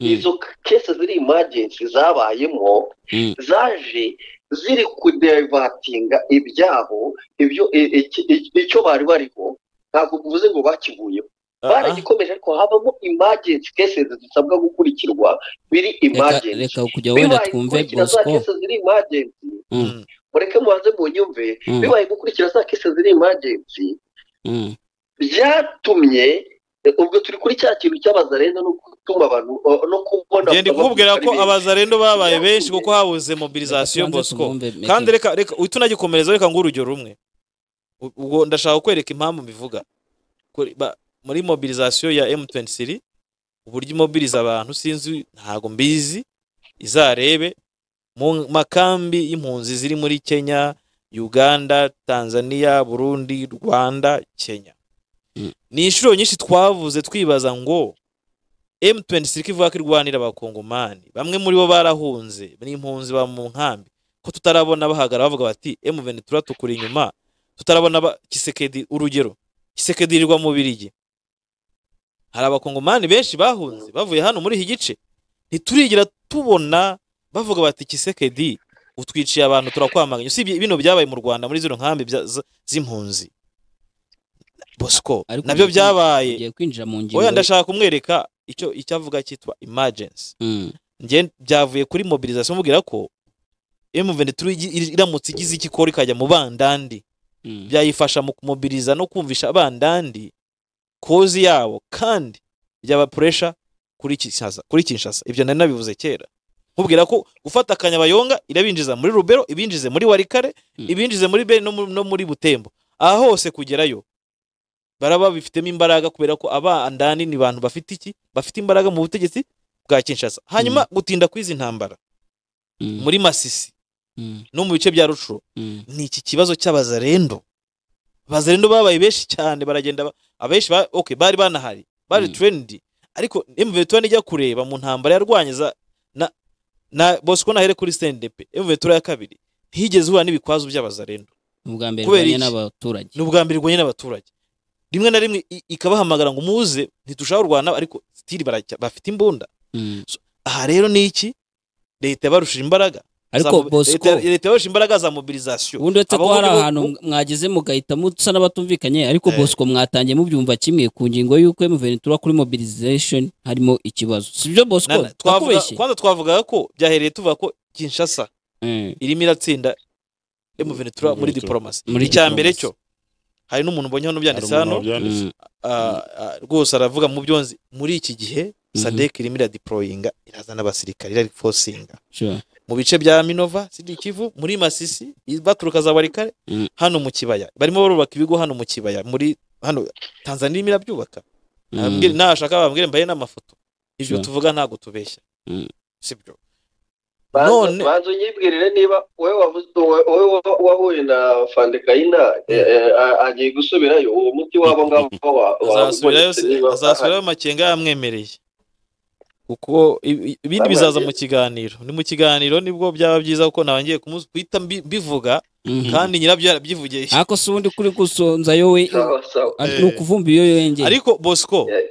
Mm. izo kese ziri emergency zabayemo Mm. zaje ziri kudevatinga ibyabo ibyo i- iki- i- icyo bari bariho ntabwo bivuze ngo bakivuyeho Ah, ah. baragikomeje ariko habamo emergency cases zisabwa gukurikirwa biri reka emergency reka kujya wenda Bibaye twumve gukurikira za bosco cases ziri emergency Mm. Mm. mureke mubanze munyumve Mm. bibaye gukurikira za cases ziri emergency Mm. byatumye ubwo turi kuri cya kintu cy'abazarenda no gutuma abantu uh, no kubona ngende kukubwira ko abazarendo babaye benshi kuko habuze mobilizasiyo Reka tubanze bosco tubumve, Meki. kandi reka reka uhita unagikomereza reka nguhe urugero rumwe U- ubwo ndashaka kwereka impamvu mbivuga Kuri- ba- muri mobilizasiyo ya m23 uburyo imobiliza abantu sinzi ntago mbizi izarebe mu makambi y'impunzi ziri muri kenya uganda tanzania burundi rwanda kenya Mm. ni inshuro nyinshi twavuze twibaza ngo m23 ko ivuga ko irwanira abakongomani bamwe muri bo barahunze n'impunzi ba mu nkambi ko tutarabona bahagara bavuga bati M23 tukuri inyuma tutarabona ba- Kisekedi urugero Kisekedi irirwa mu Birigi hari abakongomani benshi bahunze bavuye hano muri iki gice ntiturigira tubona bavuga bati Kisekedi utwiciye abantu turakwamaganya usibye bino byabaye mu Rwanda muri zino nkambi bya- z- z'impunzi Bosco Ariko nabyo ugiye- byabaye tugiye kwinjira mu ngingo oya ndashaka kumwereka icyo icyo avuga cyitwa emergency Mm. njye byavuye kuri mobilization mubwira ko M23 igi- iri- iramutse igize iki ikora ikajya mu bandandi Mm. byayifasha mu kumobiriza no kumvisha abandandi kozi yabo kandi byaba pressure kuri Kinshasa kuri Kinshasa ibyo nari nabivuze kera mubwira ko gufata akanyabayonga irabinjiza muri Rubero ibinjize muri Warikare Mm. ibinjize muri Beni no mu- no muri Butembo aha hose kugerayo baraba bifitemo imbaraga kubera ko abandani ni abantu bafite iki bafite imbaraga mu butegetsi bwa Kinshasa hanyuma gutinda kw'izi ntambara Mm. muri Masisi Mm. no mu bice bya Rucuro Mm. ni iki kibazo cy'abazarendo abazarendo babaye benshi cyane baragenda ba- abenshi ba, okay, bari banahari bari Mm. trendy ariko M23 nijya kureba mu ntambara yarwanye za na, na Bosco nahere kuri CNDP M23 ya kabiri higeze uhura n'ibikwazo by'abazarendo ubwa mbere kubera irwanya iki? n'abaturage ni ubwa mbere irwanye n'abaturage rimwe na rimwe i- ikabahamagara ngo muze ntitushaka kurwana ariko stili baracya- bafite imbunda Mm. aha rero ni iki leta yabarushije imbaraga ariko Za- bosco leta leta yabarushije imbaraga za mobilization ubundi uretse ko Abo hari muri bo- ahantu mwageze mugahita musa n'abatumvikanye ariko Eh. bosco mwatangiye mubyumva kimwe ku ngingo y'uko emuventura kuri mobilization harimo ikibazo si byo bosco Nana, twavuga twakubeshye kwanza twavugaga ko byahereye tuvuga ko Kinshasa Mm. irimo iratsinda M23 muri Muri diplomasi muri icya mbere diplomasi. cyo hari n'umuntu ubonye hano Hari byanditse umuntu hano wabyanditse. Mm. ah, ah, rwose aravuga mu byonzi muri iki gihe Mhm. SADC irimo iradeployinga irazana abasirikare irarifosinga sure. mu bice bya Minova Sud Kivu muri Masisi baturuka za Warikare Mm. hano mu kibaya barimo barubaka ibigo hano mu kibaya muri hano Tanzania irimo irabyubaka Nababwire- Mm. nashaka bambwire mbaye n'amafoto ibyo Sure. tuvuga ntabwo tubeshya Mm. sibyo none none- banza unyibwirire niba wowe wavuze wowe wowe wahuye na fandekayina agiye gusubirayo uwo muti wabo ngabo wa- wa- azasubirayo wabonetse niba azasubirayo amakenga yamwemereye kuko ibi- ibindi bizaza mu kiganiro ni mu kiganiro nibwo byaba byiza kuko nawe ngiye kumu- guhita mbi- mbivuga Mhm. kandi nyirabyo yarabyivugiye ariko si ubundi kuri gusonza yowe sawa sawa Eh. ni ukuvumba iyo yongeye ariko bosco Eh.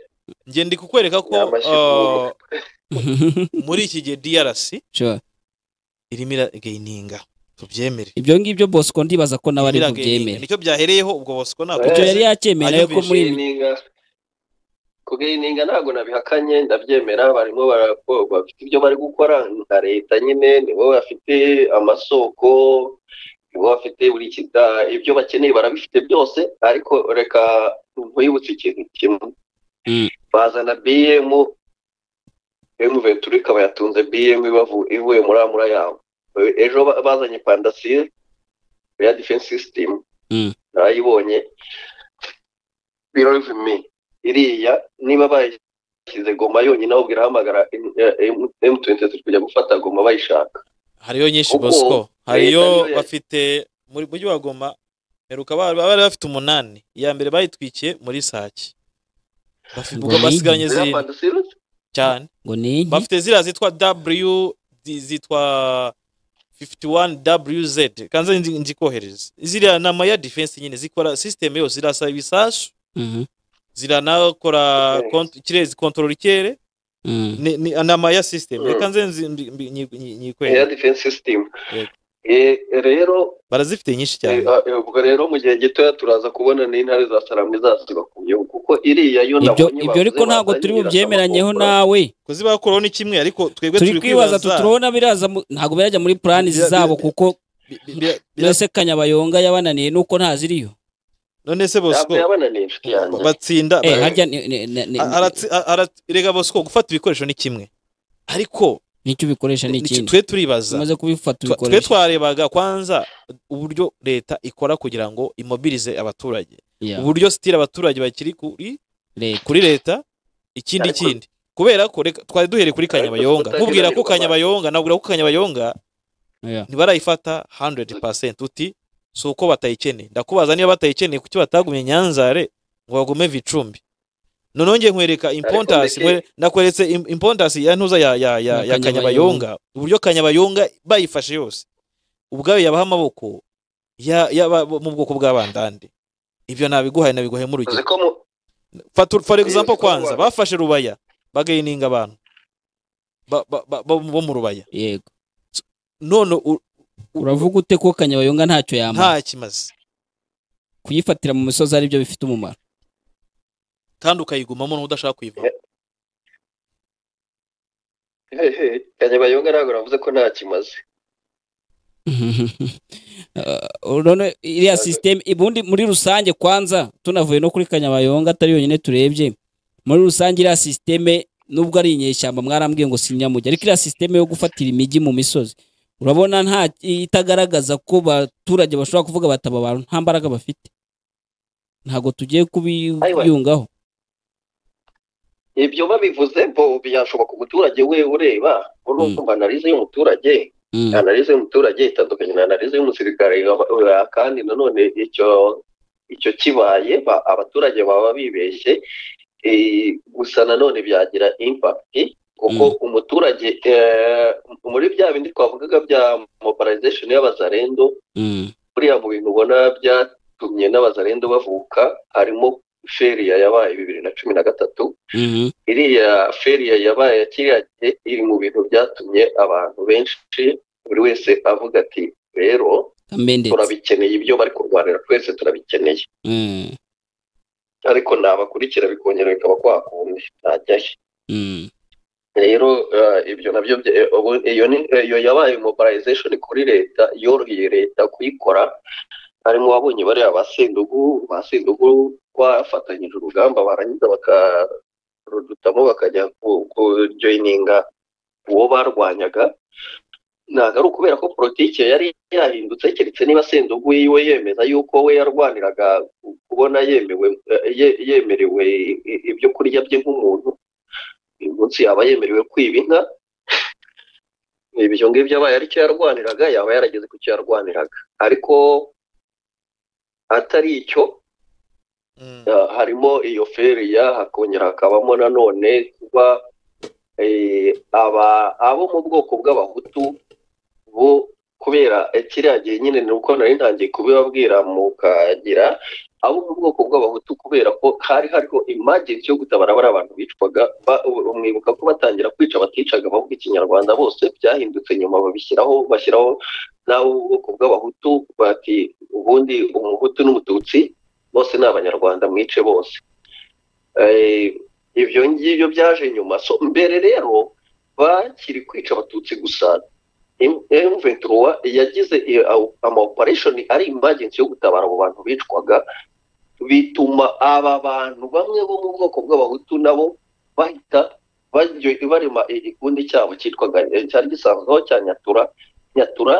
njye ndi kukwereka ko Nyamashikuru. uh, muri iki gihe drc Sure. irimo irageyininga tubyemere ibyo ngibyo bosco ndibaza ko nawe ari Irimo iragaininga. bubyemere nicyo byahereyeho ubwo bosco ntabwo icyo yari yacyemeye nawe ko muri ibi kugayininga kugayininga ntabwo nabihakanye ndabyemera barimo barako- bafite ibyo bari gukora nka leta nyine nibo bafite amasoko nibo bafite buri kita- ibyo bakeneye barabifite byose ariko reka nkwibutse ikintu kimwe Mm. bazana bm emu venturi ikaba yatunze bm ibavu- ivuye muri amura yabo ejo ba- bazanye pandasiye ya defense system Mm. narayibonye believe me iriya niba bayishyize goma yonyine ahubwo irahamagara M23 kujya gufata goma bayishaka hariyo nyinshi Kuko bosco hariyo leta niyo- bafite muri mujyi wa goma heruka bari bari bafite umunani iya mbere bayitwikiye muri sake Bafite- Ngo ni basigaranye Ziriya zirindwi pandasiye cyane ngo ni iki? bafite ziriya zitwa w zi- zitwa 51wz kanze nzi- nzikohereza ziriya ni ama ya defense nyine zikora system yose zirasa ibisasu Mhm. ziranakora Okay. kont- kirezi control ikere Mhm. ni ni- ni ama ya system Mm. reka nze nzi- mbi- mbi- nyi- nyi- air nyikwereke defense system Yego. Eh, rero barazifite nyinshi eh, cyane eh, ubwo rero mu gihe gitoya turaza kubona n'intare za saramwe zasiba ku gihugu kuko iriya yo ibyo nabonye ibyo ariko bavuze ntabwo bazanye turi bubyemeranyeho irasaba nawe kuzibakuraho ni kimwe ariko twebwe turi kwibaza za- tuturabona biraza mu- ntabwo birajya muri plani Bira- zabo bira- kuko bi- bi- bira- bira- mbese kanyabayonga yabananiye nuko ntaziriyo none se kukora. Ntabwo bosco yabananiye inshuti yanjye batsinda eh ba- harya ni- ni- ni- ni- a- aratsi- a- aratsi- rega bosco gufata ibikoresho ni kimwe ariko nicyo ubikoresha ni ni- ikindi twe turibaza umaze kubifata Twa- twe ubikoresha twarebaga kwanza uburyo leta ikora kugira ngo imobilize abaturage Yeah, uburyo sitira abaturage bakiri kuri leta. kuri leta ikindi Ariko- kindi kubera ko reka- twari duhereye kuri Ariko kanyabayonga tutagira nkubwira ko ibikorwa. kanyabayonga nabwira ko kanyabayonga Yeah. ntibarayifata 100% uti si uko batayikeneye ndakubaza niba batayikeneye kuki batagumye nyanzare ngo bagume vicumbi noneho ngiye nkwereka impontasi mbese- nkwe- nakweretse im- impontasi ya ntuza ya, ya, ya, Ya Kanyabayonga. ya kanyabayonga uburyo kanyabayonga bayifashe yose ubwayo yabaha amaboko ya, ya, mu bwoko bw'abandande ibyo nabiguhaye nabiguhaye mu uzi rugero ko mu- Fatu- for Iyo example bikorwa- kwanza bafashe rubaya bagayininga abantu ba- ba- ba- bo bo mu rubaya yego none u- uravuga ute ko kanyabayonga ntacyo yamara nta kimaze kuyifatira mu misozi aribyo bifite umumaro kandi ukayigumamo n'udashaka kuyivamo hehe, kanyabayonga ntabwo navuze ko nta kimaze Uh, none iriya sisiteme ubundi muri rusange kwanza tunavuye no kuri kanyabayonga atari yonyine turebye muri rusange iriya sisiteme nubwo ari inyeshyamba mwarambwiye ngo sinyamujya ariko iriya sisiteme yo gufatira imijyi mu misozi urabona nta itagaragaza ko abaturage bashobora kuvuga bataba abantu nta mbaraga bafite ntabwo tugiye kubiyungaho ibyo babivuze bo byashoboka umuturage we ureba uri Mm. ukumva analize y'umuturage Mm, analize y'umuturage itandukanye na analize y'umusirikare wa- kandi nanone icyo icyo kibaye ba- abaturage baba bibeshye eh, gusa nanone byagira impact kuko umuturage eh, muri bya bindi twavugaga bya mobilization y'abazarendo mm, buriya mu bintu ubona byatumye n'abazarendo bavuka harimo feriya yabaye bibiri na cumi na gatatu mhm, iriya feriya yabaye ya kiriya gihe iri mu bintu byatumye abantu benshi buri wese avuga ati rero amendetse turabikeneye ibyo bari kurwanira twese turabikeneye Mm, ariko nabakurikira bikongera bikaba kwakundi ntajyayo mm. rero eh, ibyo nabyo bya- eh, ubu- iyo ni- eh, iyo yabaye mobilization kuri leta yoroheye leta kuyikora harimo wabonye bariya ba Sendugu ba Sendugu bafatanyije urugamba barangiza bakarudutamo bakajya ku- kujoininga uwo barwanyaga ntabwo ari ukubera ko politiki yari yahindutse keretse niba Sendugu yiwe yemeza yuko we yarwaniraga ku- kubona yemewe eh, ye- yemerewe i- i- ibyo kurya bye nk'umuntu uyu munsi yaba yemerewe kwiba inka ibyo ngibyo abaye ari cyo yarwaniraga yaba yarageze ku cyo yarwaniraga ariko atari icyo Mm. uh, harimo iyo feriya hakongera hakabamo nanone kuba eh, aba abo mu bwoko bw'abahutu bo kubera eh, kiriya gihe nyine ni uko nari ntangiye kubibabwira mukagira abo mu bwoko bw'abahutu kubera ko hari hariho imagini yo gutabara bari abantu bicwaga ba- u- mwibuka ko batangira kwica baticaga bavuga ikinyarwanda bose byahindutse nyuma babishyiraho bashyiraho n'abo mu bwoko bw'abahutu bati ubundi umuhutu n'umututsi bose ni abanyarwanda mwice bose Eh, ibyo ngibyo byaje nyuma so mbere rero bakiri kwica abatutsi gusa M23 yagize i- au- ama operation ari emergency yo gutabara abo bantu bicwaga bituma aba bantu bamwe bo mu bwoko bw'abahutu nabo bahita bajya- barema igikundi cyabo cyitwaga eh, cyari gisanzweho cya nyatura nyatura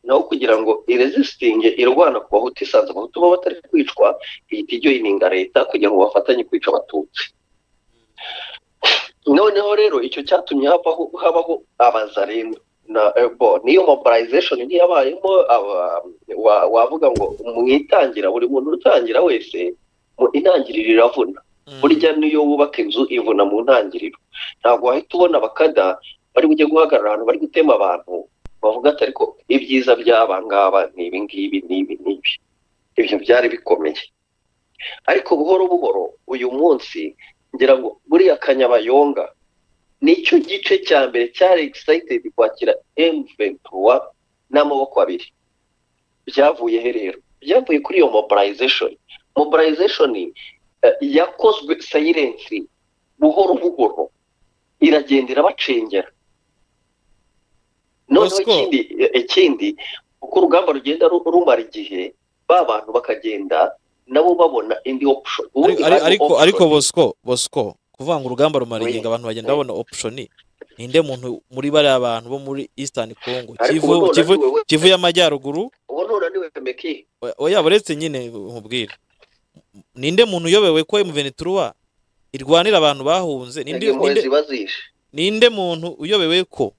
naho kugira ngo iresisitinge irwana ku bahutu isanze abahutu baba batari kwicwa ihita ijya yininga leta kugira ngo bafatanye kwica abatutsi noneho rero icyo cyatumye habaho habaho abazarendo na ebo niyo mobilization ntiyabayemo aba- wa- wavuga ngo mwitangira buri muntu utangira wese mu intangiriro iravuna burya niyo wubaka inzu ivuna mu ntangiriro ntabwo wahita ubona abakada bari bujye guhagarara ahantu bari gutema abantu bavuga ati ariko ibyiza by'aba ngaba ni ibi ngibi n'ibi n'ibi ibyo byari bikomeye ariko buhoro buhoro uyu munsi ngira ngo buriya kanyabayonga nicyo gice cya mbere cyari excited kwakira M23 n'amaboko abiri byavuye he rero byavuye kuri iyo mobilization mobilization eh, yakozwe silently buhoro buhoro iragenda irabacengera noneho Bosco. ikindi eh, ikindi uko urugamba rugenda ru- rumara igihe ba bantu bakagenda nabo babona indi option Ari- Ubundi ari- hari ariko option. ariko bosco bosco kuvuga ngo urugamba rumara Oui. ingingo abantu bagenda Oui. babona option ninde muntu muri bariya bantu bo muri eastern congo Ariko kivu ubu kivu nunaniwe we- kivu y'amajyaruguru ubu nunaniwe meki oya- oya uretse nyine nkubwire ninde muntu uyobewe ko M23 irwanira abantu bahunze ninde ninde impuhwe ziba zishe ninde muntu uyobewe ko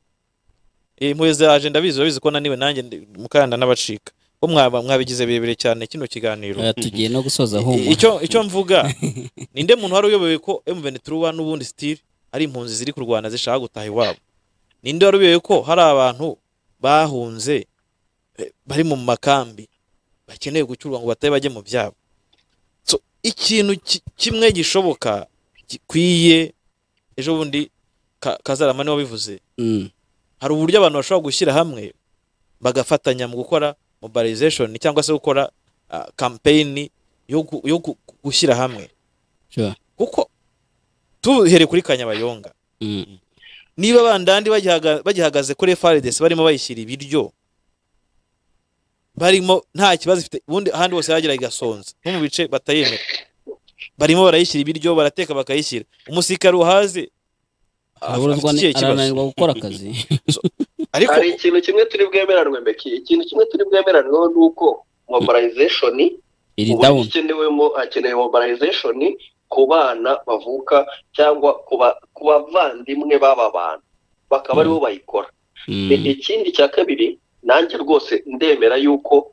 impuhwe zaje ndabizi urabizi ko naniwe nanjye ndi- mukanda n'abacika bo mwaba- mwabigize birebire cyane kino kiganiro Oya, tugiye no gusoza humura icyo icyo mvuga ninde muntu wari uyobewe ko M23 n'ubundi style ari impunzi ziri kurwana zishaka gutaha iwabo ninde wari uyobewe ko hari abantu bahunze eh, bari mu makambi bakeneye gucyurwa ngo batabe bajye mu byabo so ikintu ki- kimwe gishoboka gikwiye ejo bundi Ka- kazarama niwe wabivuze Mm. hari uburyo abantu bashobora gushyira hamwe bagafatanya mu gukora mobilization cyangwa se gukora ah, campaign yo gu- yo gu- gushyira hamwe Sure. kuko tuhere kuri kanyabayonga Mm. niba bandandi bagihaga- bagihagaze kuri FRDC barimo bayishyira ibiryo barimo nta kibazo ifite ubundi ahandi hose yagera igasonza nko mu bice batayemera barimo barayishyira ibiryo barateka bakayishyira umusirikare uhaze afite Aburuzwa ni- ikihe kibazo? arananirwa gukora akazi ariko hari ikintu kimwe turi bwemeranwe meki ikintu kimwe turi bwemeranweho ni uko mobilization iri uburyo down ikenewemo hakenewe mobilization ku bana bavuka cyangwa ku ba- ku bavandimwe b'aba bantu bakaba aribo bayikora Mm. I- ikindi cya kabiri nanjye rwose ndemera yuko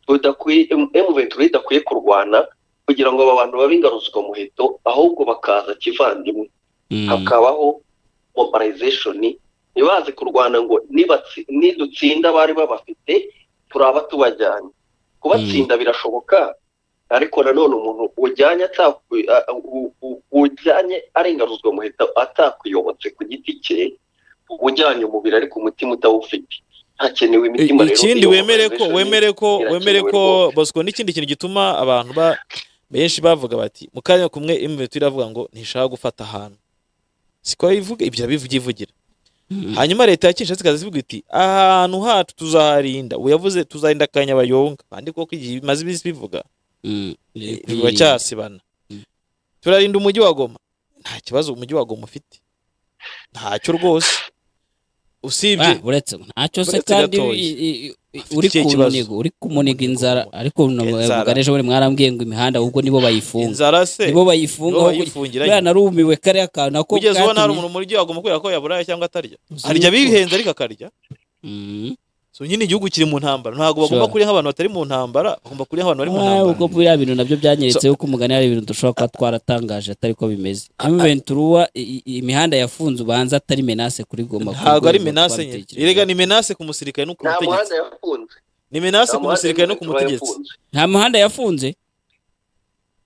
tudakwiye M23 idakwiye kurwana kugira ngo aba bantu babe ingaruzwamuheto ahubwo bakaza kivandimwe Mm. hakabaho mobilization ntibaze kurwana ngo nibatsi- nidutsinda bari babafite turaba tubajyanye kubatsinda birashoboka ariko nanone umuntu ujyanye atakwi- a- a- u- u- ujyanye arengaruzwa muhita atakuyobotse ku giti cye ujyanye umubiri ariko umutima utawufite hakenewe imitima rero ikindi iyo wemere ko mobilization wemere ko irakenewe wemere ko bosco n'ikindi kintu gituma abantu ba benshi bavuga bati mu kanya kumwe imwe iravuga ngo ntishaka gufata ahantu siko yivuga ibyo bivuga ivugira Mm. hanyuma leta ya Kinshasa ikaza ivuga iti ahantu hacu tuzaharinda ubu yavuze tuzarinda akanyabayonga kandi koko igihe bimaze iminsi bivuga Mm. Iri kuri- bacyasibana Mm. turarinda umujyi wa goma nta kibazo umujyi wa goma ufite ntacyo rwose usibye Ah, uretse ntacyo se Uretse kandi gatoya. i- i- i- Afite uri ikihe ku kibazo? ntego uri kumuniga inzara ariko Inzara. navuga ejo bundi mwarambwiye ngo imihanda ahubwo nibo bayifunga inzara se nibo bayifunga nibo aho bayifungira buriya narumiwe kariya kantu nako kugeza ubu nta katumye- umuntu umuryo wagomba kubera ko yaburaye cyangwa atarya Uzi arya yuko- bihenze ariko akarya Mm. so nyine igihugu kiri mu ntambara ntabwo bagomba Sure. kuriha nk'abantu batari mu ntambara bagomba kuriha nk'abantu bari mu Ah, ubwo ntambara biriya bintu nabyo byanyeretse ko umugani hari ibintu dushobora kuba twaratangaje atari ko bimeze amuventuruwa imihanda yafunze ubanza atari menase kuri goma ntabwo ari Kuko menase nyine twabitekereje. erega ni menase ku musirikare no ku nta muhanda mutegetsi yafunze ni menase Nta ku muhanda musirikare no ku yafunze, mutegetsi yafunze. nta muhanda yafunze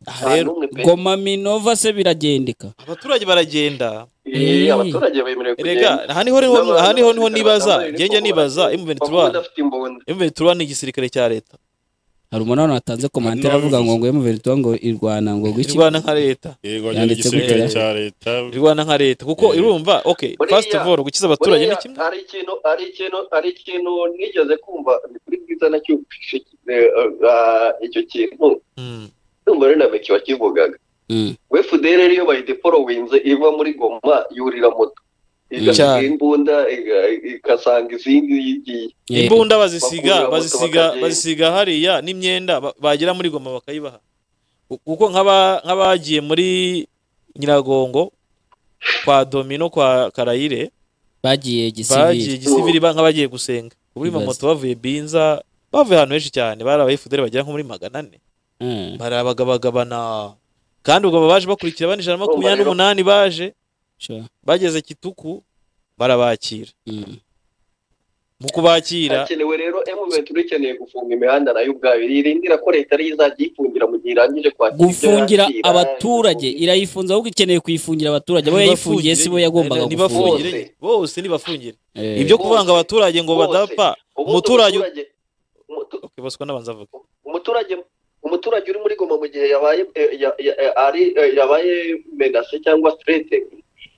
aha Nta rero n'umwe pe. goma minova se biragendeka abaturage baragenda Eh, Eh. abaturage bemerewe erega kugenda aha niho rero aha niho niho nibaza Bambaye ngenge inifomo, nibaza bakaba emuventura badafite imbunda emuventura ni igisirikare cya leta hari umuntu hano watanze komantere avuga ngo ngo emuventuruwa ngo irwana ngo gwiki irwana nka leta irwanya Yanditse n'igisirikare gutya. cya leta irwana nka leta kuko Eh. irumva okay Buriya- first of all gukiza abaturage ni Buriya kimwe hari ikintu hari ikintu hari ikintu nigeze kumva ni kuri bwiza nacyo eh, eh, icyo kintu Mm. ndumva rero na meki wakivugaga Mm. we fudere iyo bayideporovinze iva muri goma yurira moto igasiga Cyane. imbunda iga- igasanga izindi yigiye Eh, imbunda bazisiga Bakurura moto bazisiga bakagenda. bazisiga hariya n'imyenda ba- bagera muri goma bakayibaha Ku- kuko nk'aba- nk'abagiye muri nyiragongo kwa domino kwa karayire bagiye bagiye gisiviri gisiviri ba- nk'abagiye gusenga kuri Ibibazo. mamoto bavuye binza bavuye ahantu henshi cyane bari abayifudere bagera nko muri magana ane Mm. barabagabagabana kandi ubwo aba baje bakurikira abandi ijana na makumyabiri n'umunani baje Sure. bageze kituku barabakira Mm. mu kubakira hakenewe rero emuventura ikeneye gufunga imihanda nayo ubwayo irindira ko leta ariyo izajya iyifungira mu gihe irangije kwakira ibyo gufungira yakira. abaturage irayifunze ahubwo ikeneye kuyifungira abaturage abo yayifungiye si bo yagombaga nibafungire gufungira gufungira. nyine. bose nibafungire Eh. ibyo Bose. kuvanga abaturage ngo Bose. badapfa Ubundi umuturage- umutu- okay bosco nabanza avuga umuturage umuturage uri muri goma mu gihe yabaye eh, ya- ya- eh, ari- eh, yabaye menase cyangwa strete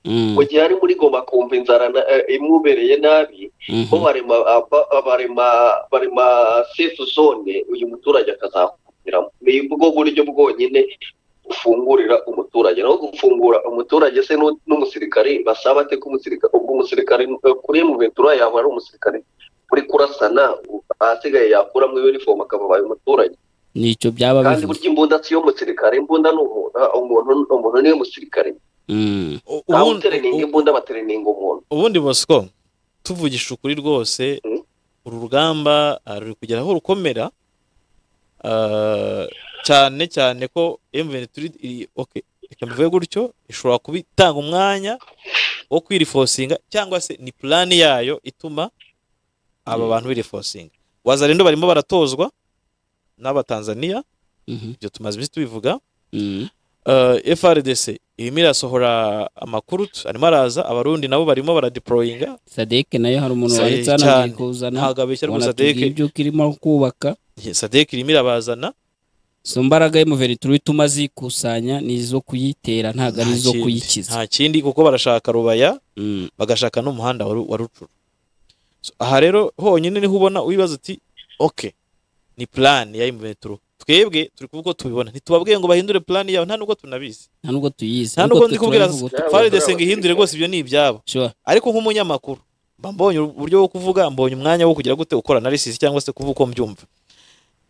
Mm. mu gihe ari muri goma akumva inzara na- eh, imubereye nabi Mhm. bo barema aba- barema barema safe zone uyu muturage akazakuramo ni bwo buryo bwonyine ufungurira umuturage naho gufungura umuturage se n'u- n'umusirikare basaba ate ko umusirikare ubwo umusirikare eh, kuri mu ventura yaba ari umusirikare uri kurasana u- ahasigaye yakuramo uniform akaba abaye umuturage nicyo byaba kandi bivuze burya imbunda si yo musirikare imbunda ni umuntu ah, umuntu umuntu niwe musirikare Mm. U- ntawe ubundi- utereninga u- imbunda batereninga umuntu ubundi bosco tuvugisha ukuri rwose Mm. uru rugamba ah, ruri kugera aho rukomera Ah, cyane cyane ko mventuri okay reka mbivuge gutyo ishobora kuba itanga umwanya wo kwirifosinga cyangwa se ni plan yayo ituma aba Mm. bantu birifosinga wazarendo barimo baratozwa n'abatanzaniya Mhm. ibyo tumaze iminsi tubivuga Mm. Uh, FRDC irimo irasohora amakuru t- arimo araza abarundi nabo barimo baradeployinga sadek nayo hari umuntu Sa- wanditse hano cyane. agiye kuzana ntabwo abeshya rwose wanatubwiye sadeke ibyo kirimo kubaka sadeke irimo irabazana izo mbaraga y'umuveritiri ituma zikusanya ni izo kuyitera ntabwo ari izo kuyikiza nta kindi kuko barashaka rubaya Mm. bagashaka n'umuhanda wa Ru- wa rucuru So, aha rero honyine niho ubona wibaza uti ok ni plan ya imvetro twebwe turi kuvuga ko tubibona ntitubabwiye ngo bahindure plan yawe nta nubwo tunabizi nta nubwo tuyizi nta ariko nubwo twe ndi kubwira turabivuga Yaba FRDC ngo turabazi. ihindure rwose ibyo ni ibyabo uti, sure. ariko nk'umunyamakuru mba mbonye uburyo bwo kuvuga mbonye umwanya wo kugira gute ukora analysis cyangwa se kuvuga uko mbyumva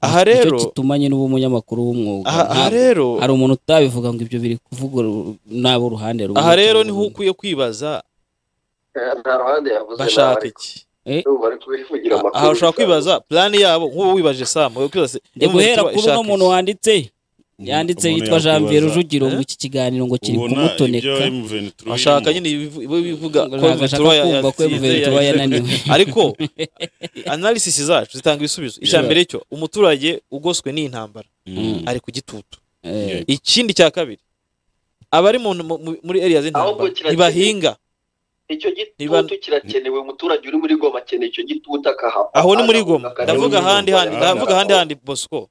aha nicyo rero gituma nyine uba umunyamakuru w'umwuga aha aha Ntabwo- rero hari umuntu utabivuga ngo ibyo biri kuvuga ru- n'abo uruhande rumwe aha rero cyangwa niho urundi. ukwiye kwibaza Eh, nta ruhande yavuze bashaka iki ubu bari kubivugira amakuru aha ushobora kwibaza plan yabo nk'ubu wibajije sam wowe ukibaza se, ndi guhera Emirates kuri ishaka uno muntu iki? wanditse yanditse Umuntu yitwa Jean yakwibaza, Pierre Rujugiro ngo eh? iki kiganiro ngo kiri ubona ibyo kumutoneka M23 bashaka irimo. nyine ibivu- ibo bivuga Ngo ko ntabwo Emirates ashaka ya- kumva ko yatsinze, Emirates ya- yananiwe. ariko analysis zacu zitanga ibisubizo icya Yeah. mbere cyo umuturage ugoswe n'iyi ntambara Mm. ari ku gitutu Eh, ikindi cya kabiri abari mu- mu- muri area Ahubwo z'intambara kiragira- ntibahinga icyo Niba- gitutu kirakenewe umuturage uri muri goma akeneye icyo gitutu akahava aho ni muri goma Akaza- ndavuga muri ahandi Goma. handi ndavuga ahandi handi bosco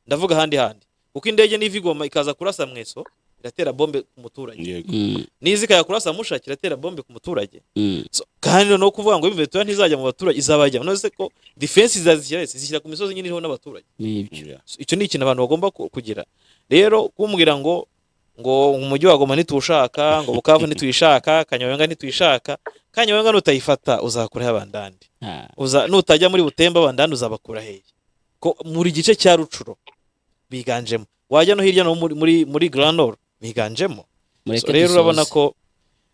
ndavuga ahandi handi kuko indege niva igoma ikaza kurasa mweso iratera bombe ku muturage Yego. mm, niza ikajya kurasa mushaki iratera bombe ku muturage mm, So, kandi no kuvuga ngo imvetura ntizajya mu baturage izabajya none ko defense zazishyira he? zishyira ku misozi nyine iriho n'abaturage nibyo. So, icyo ni ikintu abantu bagomba ku- kugira rero kumubwira ngo ngo umujyi wa goma ntituwushaka ngo bukavu ntituyishaka kanyabayonga ntituyishaka kanyabayonga nutayifata uzakuraho abandandi Ah, uza nutajya muri butemba bandani uzabakura hehe ko muri gice cya rucuro biganjemo wajya no hirya no muri muri, muri grand nord biganjemo mureke so, rero urabona dusoze. ko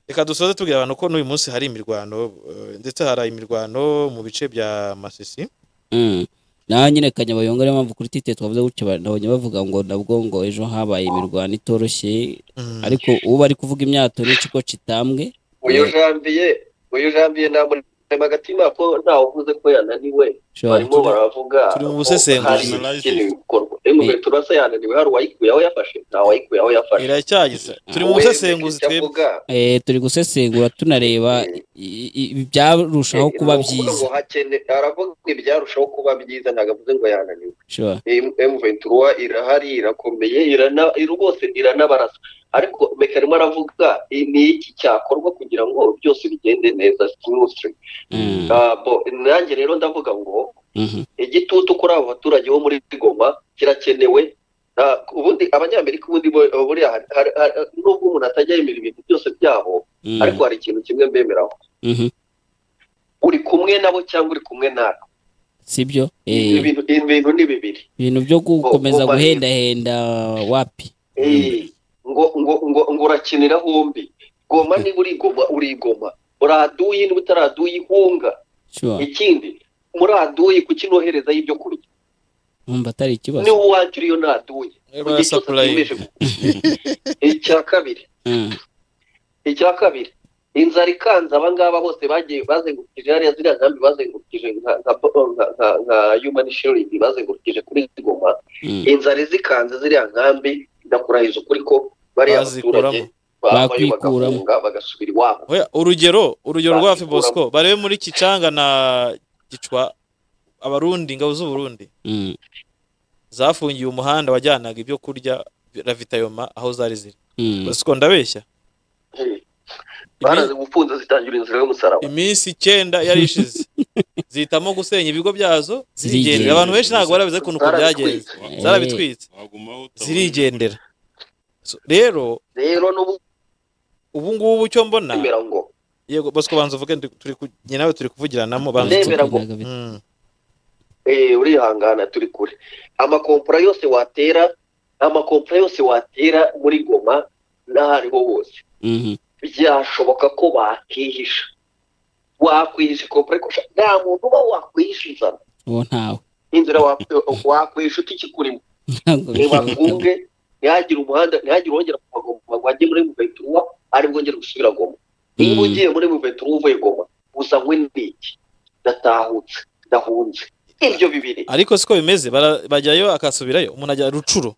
reka dusoze tubwira abantu ko n'uyu munsi hari imirwano eh, ndetse hari imirwano mu bice bya masisi Mm. naho nyine kanyabayonga niyo mpamvu kuri tite twavuze gutya ba- nabonye bavuga ngo nabwo ngo ejo habaye imirwano itoroshye Mm. ariko ubu bari kuvuga imyato n'ikigo kitambwe uyu jambiye uyu jambiye nta murema agatima ko ntawe uvuze ko yananiwe ushobora barimo baravuga turi mu busesenguzi. ko hari ikindi gukorwa emwe Eh. turasa yananiwe hari uwayikuyeho yafashe nta wayikuyeho yafashe iracyagisa turi mu busesenguzi twebwe twebwe Eh, turi gusesengura tunareba i- i- i- ibyarushaho kuba byiza aravuga ngo ibyarushaho kuba byiza ntabwo avuze ngo yananiwe Sure. M23 irahari irakomeye irana rwose iranabarasa ariko mekarimo aravuga i- ni iki cyakorwa kugira ngo byose bigende neza smoothly Mm, Ah, bo, nanjye rero ndavuga ngo mhm, igitutu kuri abo baturage bo muri goma kirakenewe Ah, ubundi abanyamerika ubundi bo- buriya hari- hari- hari- nubwo umuntu atajya yemera ibintu byose byabo mm, ariko hari ikintu kimwe mbemeraho mhm. uri kumwe nabo cyangwa uri kumwe natwe sibyo Eh, ibintu ibintu ni bibiri ibintu byo gukomeza Bo- bo- guhendahenda wapi Eh, ngo ngo ngo ngo urakinira hombi goma niba urigoma urigoma uraduye niba utaraduye ihunga Sure. ikindi muraduye kuki nohereza y'ibyo kurya numva atari ikibazo niba uwanjye uriyo naduye Niba mu gihe cyose supply. atimeje gukora. icya kabiri Mm, icya kabiri inzara ikanze aba ngaba bose bagiye bazengurukije hariya ziriya nkambi bazengurukije nka- nka nka- nka- nka human shield bazengurukije kuri goma mm. inzara izikanze ziriya nkambi ndakurahiza ukuri ko bariya Bazikuramo. baturage bavayo Bakwikuramo. bagafunga bagasubira iwabo Oya, urugero urugero rwa Bazikuramo. fibosco barebe muri kicanga na gicwa abarundi ingabo z'uburundi Mm, zafungiye umuhanda wajyanaga ibyo kurya ravitayoma aho zari ziri mm. siko ndabeshya barazimufunze zitangira inzira y'umusaraba iminsi icyenda yari ishize zihitamo gusenya ibigo byazo zirigendera Zirigendera. abantu benshi ntabwo barabize kuntu uko byagenze Eh, zarabitwitse zirigendera So, rero rero n'ubu ubu ngubu icyo mbona ndemera ngo yego bosco banza uvuge ndi- turi ku- njye nawe turi kuvugiranamo banza Ndetse ndemera ngo- kunaga bit- Mm. eh, urihangana turi kure amakompura yose watera amakompura yose watera muri goma n'aho ariho hose Mhm, byashoboka ko bakihisha wakwihisha kompura ariko sha- nta muntu uba wakwihisha inzara uwo ntawe inzira wa- wakwihisha ukikikurimo ntabwo bishoboka ntibakunge ntihagire umuhanda ntihagire wongera kuva goma ngo ajye muri muventuruwa ari bwongere gusubira goma niba Mm. ugiye muri muventuruwa uvuye goma uzanywe n'iki ndatahutse ndahunze ibyo bibiri ariko siko bimeze bara- bajyayo akasubirayo umuntu ajya rucuro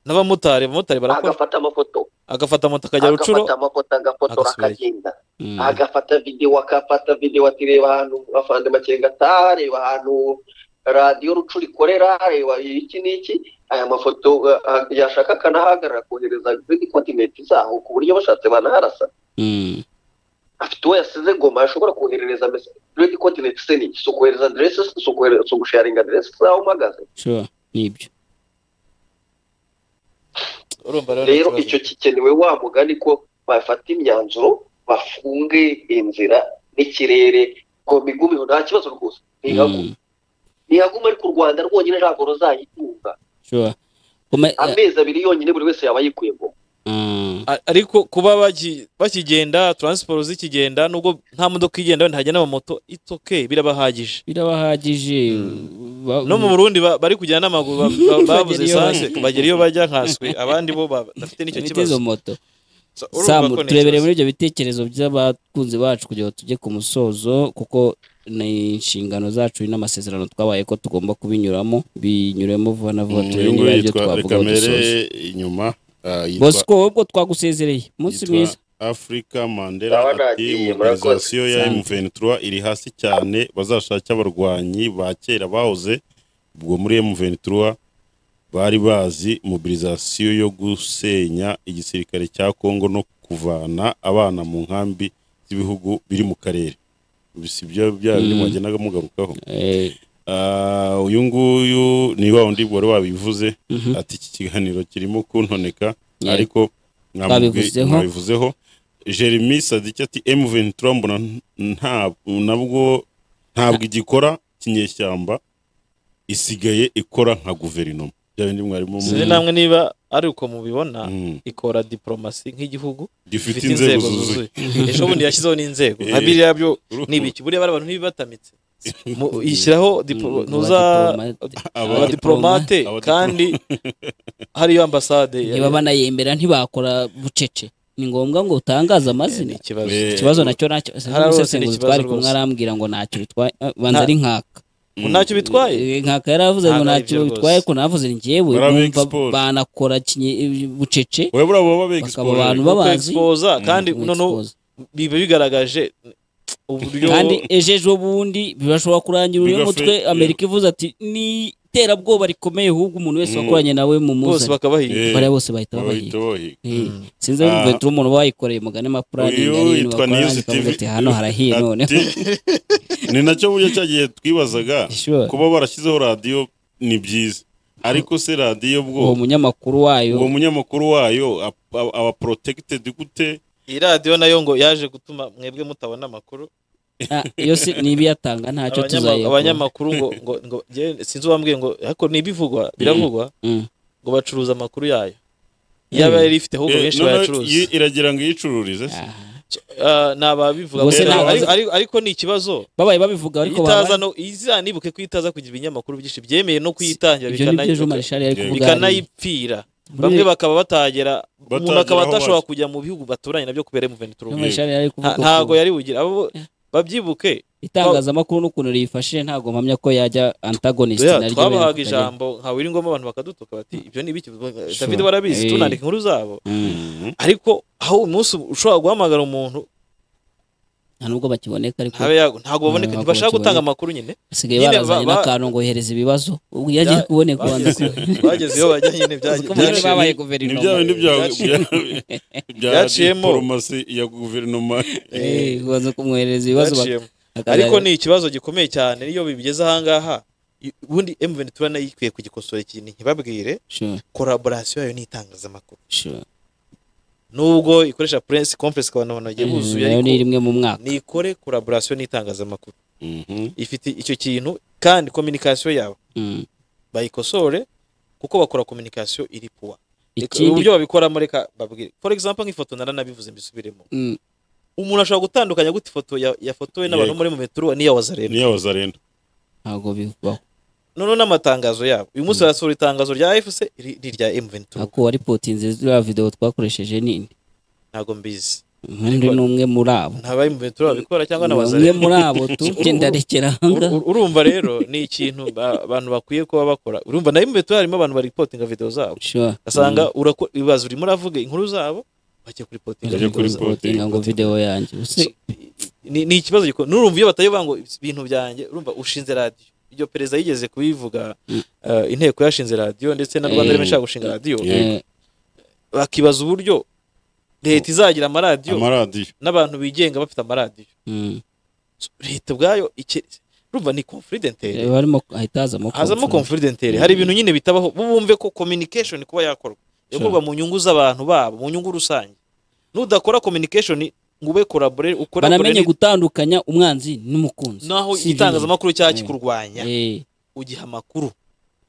n'abamotari abamotari barakora agafata amafoto agafata moto akajya rucuro agafata amafoto agafotora agasubirayo. akagenda Mm, agafata videwo akafata videwo ati reba ahantu afande makenga ataha reba ahantu radiyo rucuro ikorera reba iki n'iki aya mafoto uh, yashaka akanahagarara kohereza izindi kontinenti zaho ku buryo bashatse banaharasa mm, afite uwo yasize ngoma ashobora koherereza message continent se niki si ukohereza aderesi si ukohere- si ugusharinga aderesi zaho uhagaze sure, nibyo urumva rero ni rero ikibazo. icyo gikenewe wa mugani ko bafata imyanzuro bafunge inzira n'ikirere ngo migumiho nta kibazo rwose ntihagume Mm, ntihagume ariko u rwanda rwonyine ntabwo ruzayitunga sure. Kuma- amezi abiri yonyine buri wese yaba yikuye ngo Mm, A- ariko kuba baki- bakigenda taransiporo zikigenda nubwo nta modoka igenda wenda hajya n'amamoto it's okay birabahagije birabahagije ba- no mu burundi ba- bari kujyana n'amaguru ba- ba- babuze Bagera iyo esanse bajya. bagera iyo bajya nkaswe abandi bo ba- bafite n'icyo bafite kibazo izo moto So, urumva samu ko ni turebere ikibazo. muri ibyo bitekerezo by'abakunzi bacu kugira ngo tujye ku musozo kuko ni inshingano zacu n'amasezerano twabaye ko tugomba kubinyuramo binyuremo vuba na vuba turebe niba aribyo twavuga ngo kamere dusoze inyuma ah, yitwa bosco ubwo twagusezereye umunsi yitwa mwiza Africa Mandela Ndabona ati agiye, mobilisation ya murakoze. M23 iri hasi cyane bazashake abarwanyi ba kera bahoze ubwo muri M23 bari bazi mobilisation yo gusenya igisirikare cya Congo no kuvana abana mu nkambi z'ibihugu biri mu karere si byo bya bindi Mm. mwagendaga mugarukaho Eh, Ah, uyu nguyu ni wa wundi wari wabivuze mhm, ati iki kiganiro kirimo kuntoneka Yeah. ariko mwamubwi- Twabivuzeho. mwabivuzeho jeremy sadiki ati m23 mbona nta nabwo ntabwo igikora kinyeshyamba isigaye ikora nka guverinoma bya bindi mwarimu sinzi namwe niba ariko mubibona Mm. ikora diporomasi nk'igihugu gifite inzego zuzuye ejo bundi yashyizeho n'inzego Eh. nka biriya byo Urumva. ni ibiki buriya bariya bantu ntibibatamitse Mu- ishyiraho Mm, diporo- ntuza abadiplomate. abadiplomate Abadiplomate. kandi hariyo ambasade ya- niba banayemera ntibakora bucece ni ngombwa ngo utangaze amazina ni ikibazo Eh, ikibazo nacyo nacyo Hari rwose umusesenguzi n'ikibazo twari kumwe rwose. arambwira ngo ntacyo bitwaye eh, banza Nta- ari nkaka ntacyo bitwaye Eh, nkaka yaravuze ngo Ntabwo ari ntacyo byo bitwaye rwose. ko navuze njyewe Baraba numva expose. banakora kinye- bucece we buriya baba bakaba abantu begisipo Nuko babazi expose, kandi mu noneho expose. biba bigaragaje uburyo kandi ejo ejo bundi bibashobora kurangira uri Bigafe- mutwe amerika ivuze ati ni iterabwoba rikomeye ahubwo umuntu wese Mm. wakoranye nawe mu bose muzane bakabahiga Eh, bariya bose bahita babahiga bahita bahiga Eh, sinzi aho Ah. mvuye turi umuntu bayikoreye umugani mapurani uyu yitwa niyuzi tivi ati hano harahiye none ni nacyo buryo cyagiye twibazaga Sure. kuba barashyizeho radiyo ni byiza ariko se radiyo bwo uwo munyamakuru wayo uwo munyamakuru wayo ap- aba aba protected gute iyi radiyo nayo ngo yaje gutuma mwebwe mutabona amakuru ah, iyo si niba iyatanga ntacyo Abanyama- tuzayakora abanyamakuru ngo ngo ngo jyewe sinzi uwambwiye ngo ariko n'ibivugwa biravugwa Mm. ngo bacuruza amakuru yayo yaba yari ifite ahubwo Eh, benshi noneho bayacuruza yi- iragira ngo iyicururize se Ah, ni ababivuga Ubwo se gusa. ntabaza- Ariko- ariko- ariko ni ikibazo babaye babivuga ariko itaza babaye no iza nibuke ko itaza kugira ibinyamakuru byinshi byemeye no kuyitangira ibyo nibyo Jean bikanayi- Marshal yari kuvuga hariya. bikanayipfira bamwe bakaba batagera umuntu Batagera akaba aho atashobora bazi. kujya mu bihugu baturanye nabyo kubera Jean M23 Yego. Marshal yari kuvuga Nta- ntago ko yari bugira abo babyibuke itangazamakuru n'ukuntu riyifashije ntabwo mpamya ko yajya antagonist Yeah, naryo twabahaga beravuga ijambo nka wiri ngombwa abantu bakadutuka bati ibyo ni ibiki David Sure. barabizi Eh. tunandika inkuru zabo Mhm. ariko aho umunsi ushobora guhamagara umuntu nta nubwo bakiboneka ariko ntabe yago ntabwo baboneka Ntabwo ntibashaka bakiboneka. gutanga amakuru nyine basigaye nyine barazanye ba- ba- n'akantu ngo yohereze ibibazo ubwo iyo agiye kuboneka bageze wandika bageze iyo bajya nyine byagiye- Uko bari byaciye- babaye ni guverinoma bya bindi bya bya Byaciyemo. diporomasi ya guverinoma Eh, baza kumwohereza ibibazo bak- baciyemo. akazajya- ariko ni ikibazo gikomeye cyane niyo bibigeze ahangaha i- ubundi M23 nayo ikwiye kugikosora ikintu ntibabwire Sure, collaboration yayo n'itangazamakuru sure. nubwo ikoresha press conference abantu banagiye buzuye nayo ni ariko rimwe mu mwaka nikore collaboration n'itangazamakuru Mhm. ifite icyo kintu kandi communication yabo Mm. bayikosore kuko bakora communication iri puwa Ikindi- uburyo babikoramo reka babwire for example nk'ifoto naranabivuze mbisubiremo Mm. umuntu ashobora gutandukanya gute ifoto ya- yafotowe n'abantu Yego. muri metro n'iya wazareno niyo wazarenda ntabwo bibaho noneho n'amatangazo yabo uyu munsi barasohora itangazo rya fc n'irya m23 ntabwo waripotinze ziriya videwo twakoresheje nini ntabwo mbizi undi ni umwe muri abo ntaba m23 babikora cyangwa na umwe wazareno muri abo tu genda rekera ahangaha Ur- urumva rero ni ikintu ba- abantu bakwiye kuba bakora urumva na m23 harimo abantu baripotinga video zabo Sure. ugasanga urako- ibibazo urimo uravuga inkuru zabo bajya kuripotinga Bajya video kuri zabo. po- Uripotinga ngo videwo yanjye Use- ni ni ikibazo gikora n'urumva iyo batayoba ngo ibintu byanjye urumva ushinze radiyo iryo perezida yigeze kubivuga eh, inteko yashinze radiyo ndetse na rwanda Eh. rema ishaka gushinga radiyo Yego. Eh, bakibaza uburyo leta izagira amaradiyo amaradiyo n'abantu bigenga bafite amaradiyo mm. So, leta ubwayo ike- urumva ni confidential Eh, barimo ahita hazamo hazamo conference. confidential hari ibintu nyine bitabaho bo bumve ko communication kuba yakorwa yakorwa mu nyungu z'abantu babo mu nyungu rusange nudakora communication ngo ube collaborate ukore banamenye gutandukanya umwanzi n'umukunzi naho Si ibintu. itangazamakuru cyangwa kikurwanya Eh, ugiha amakuru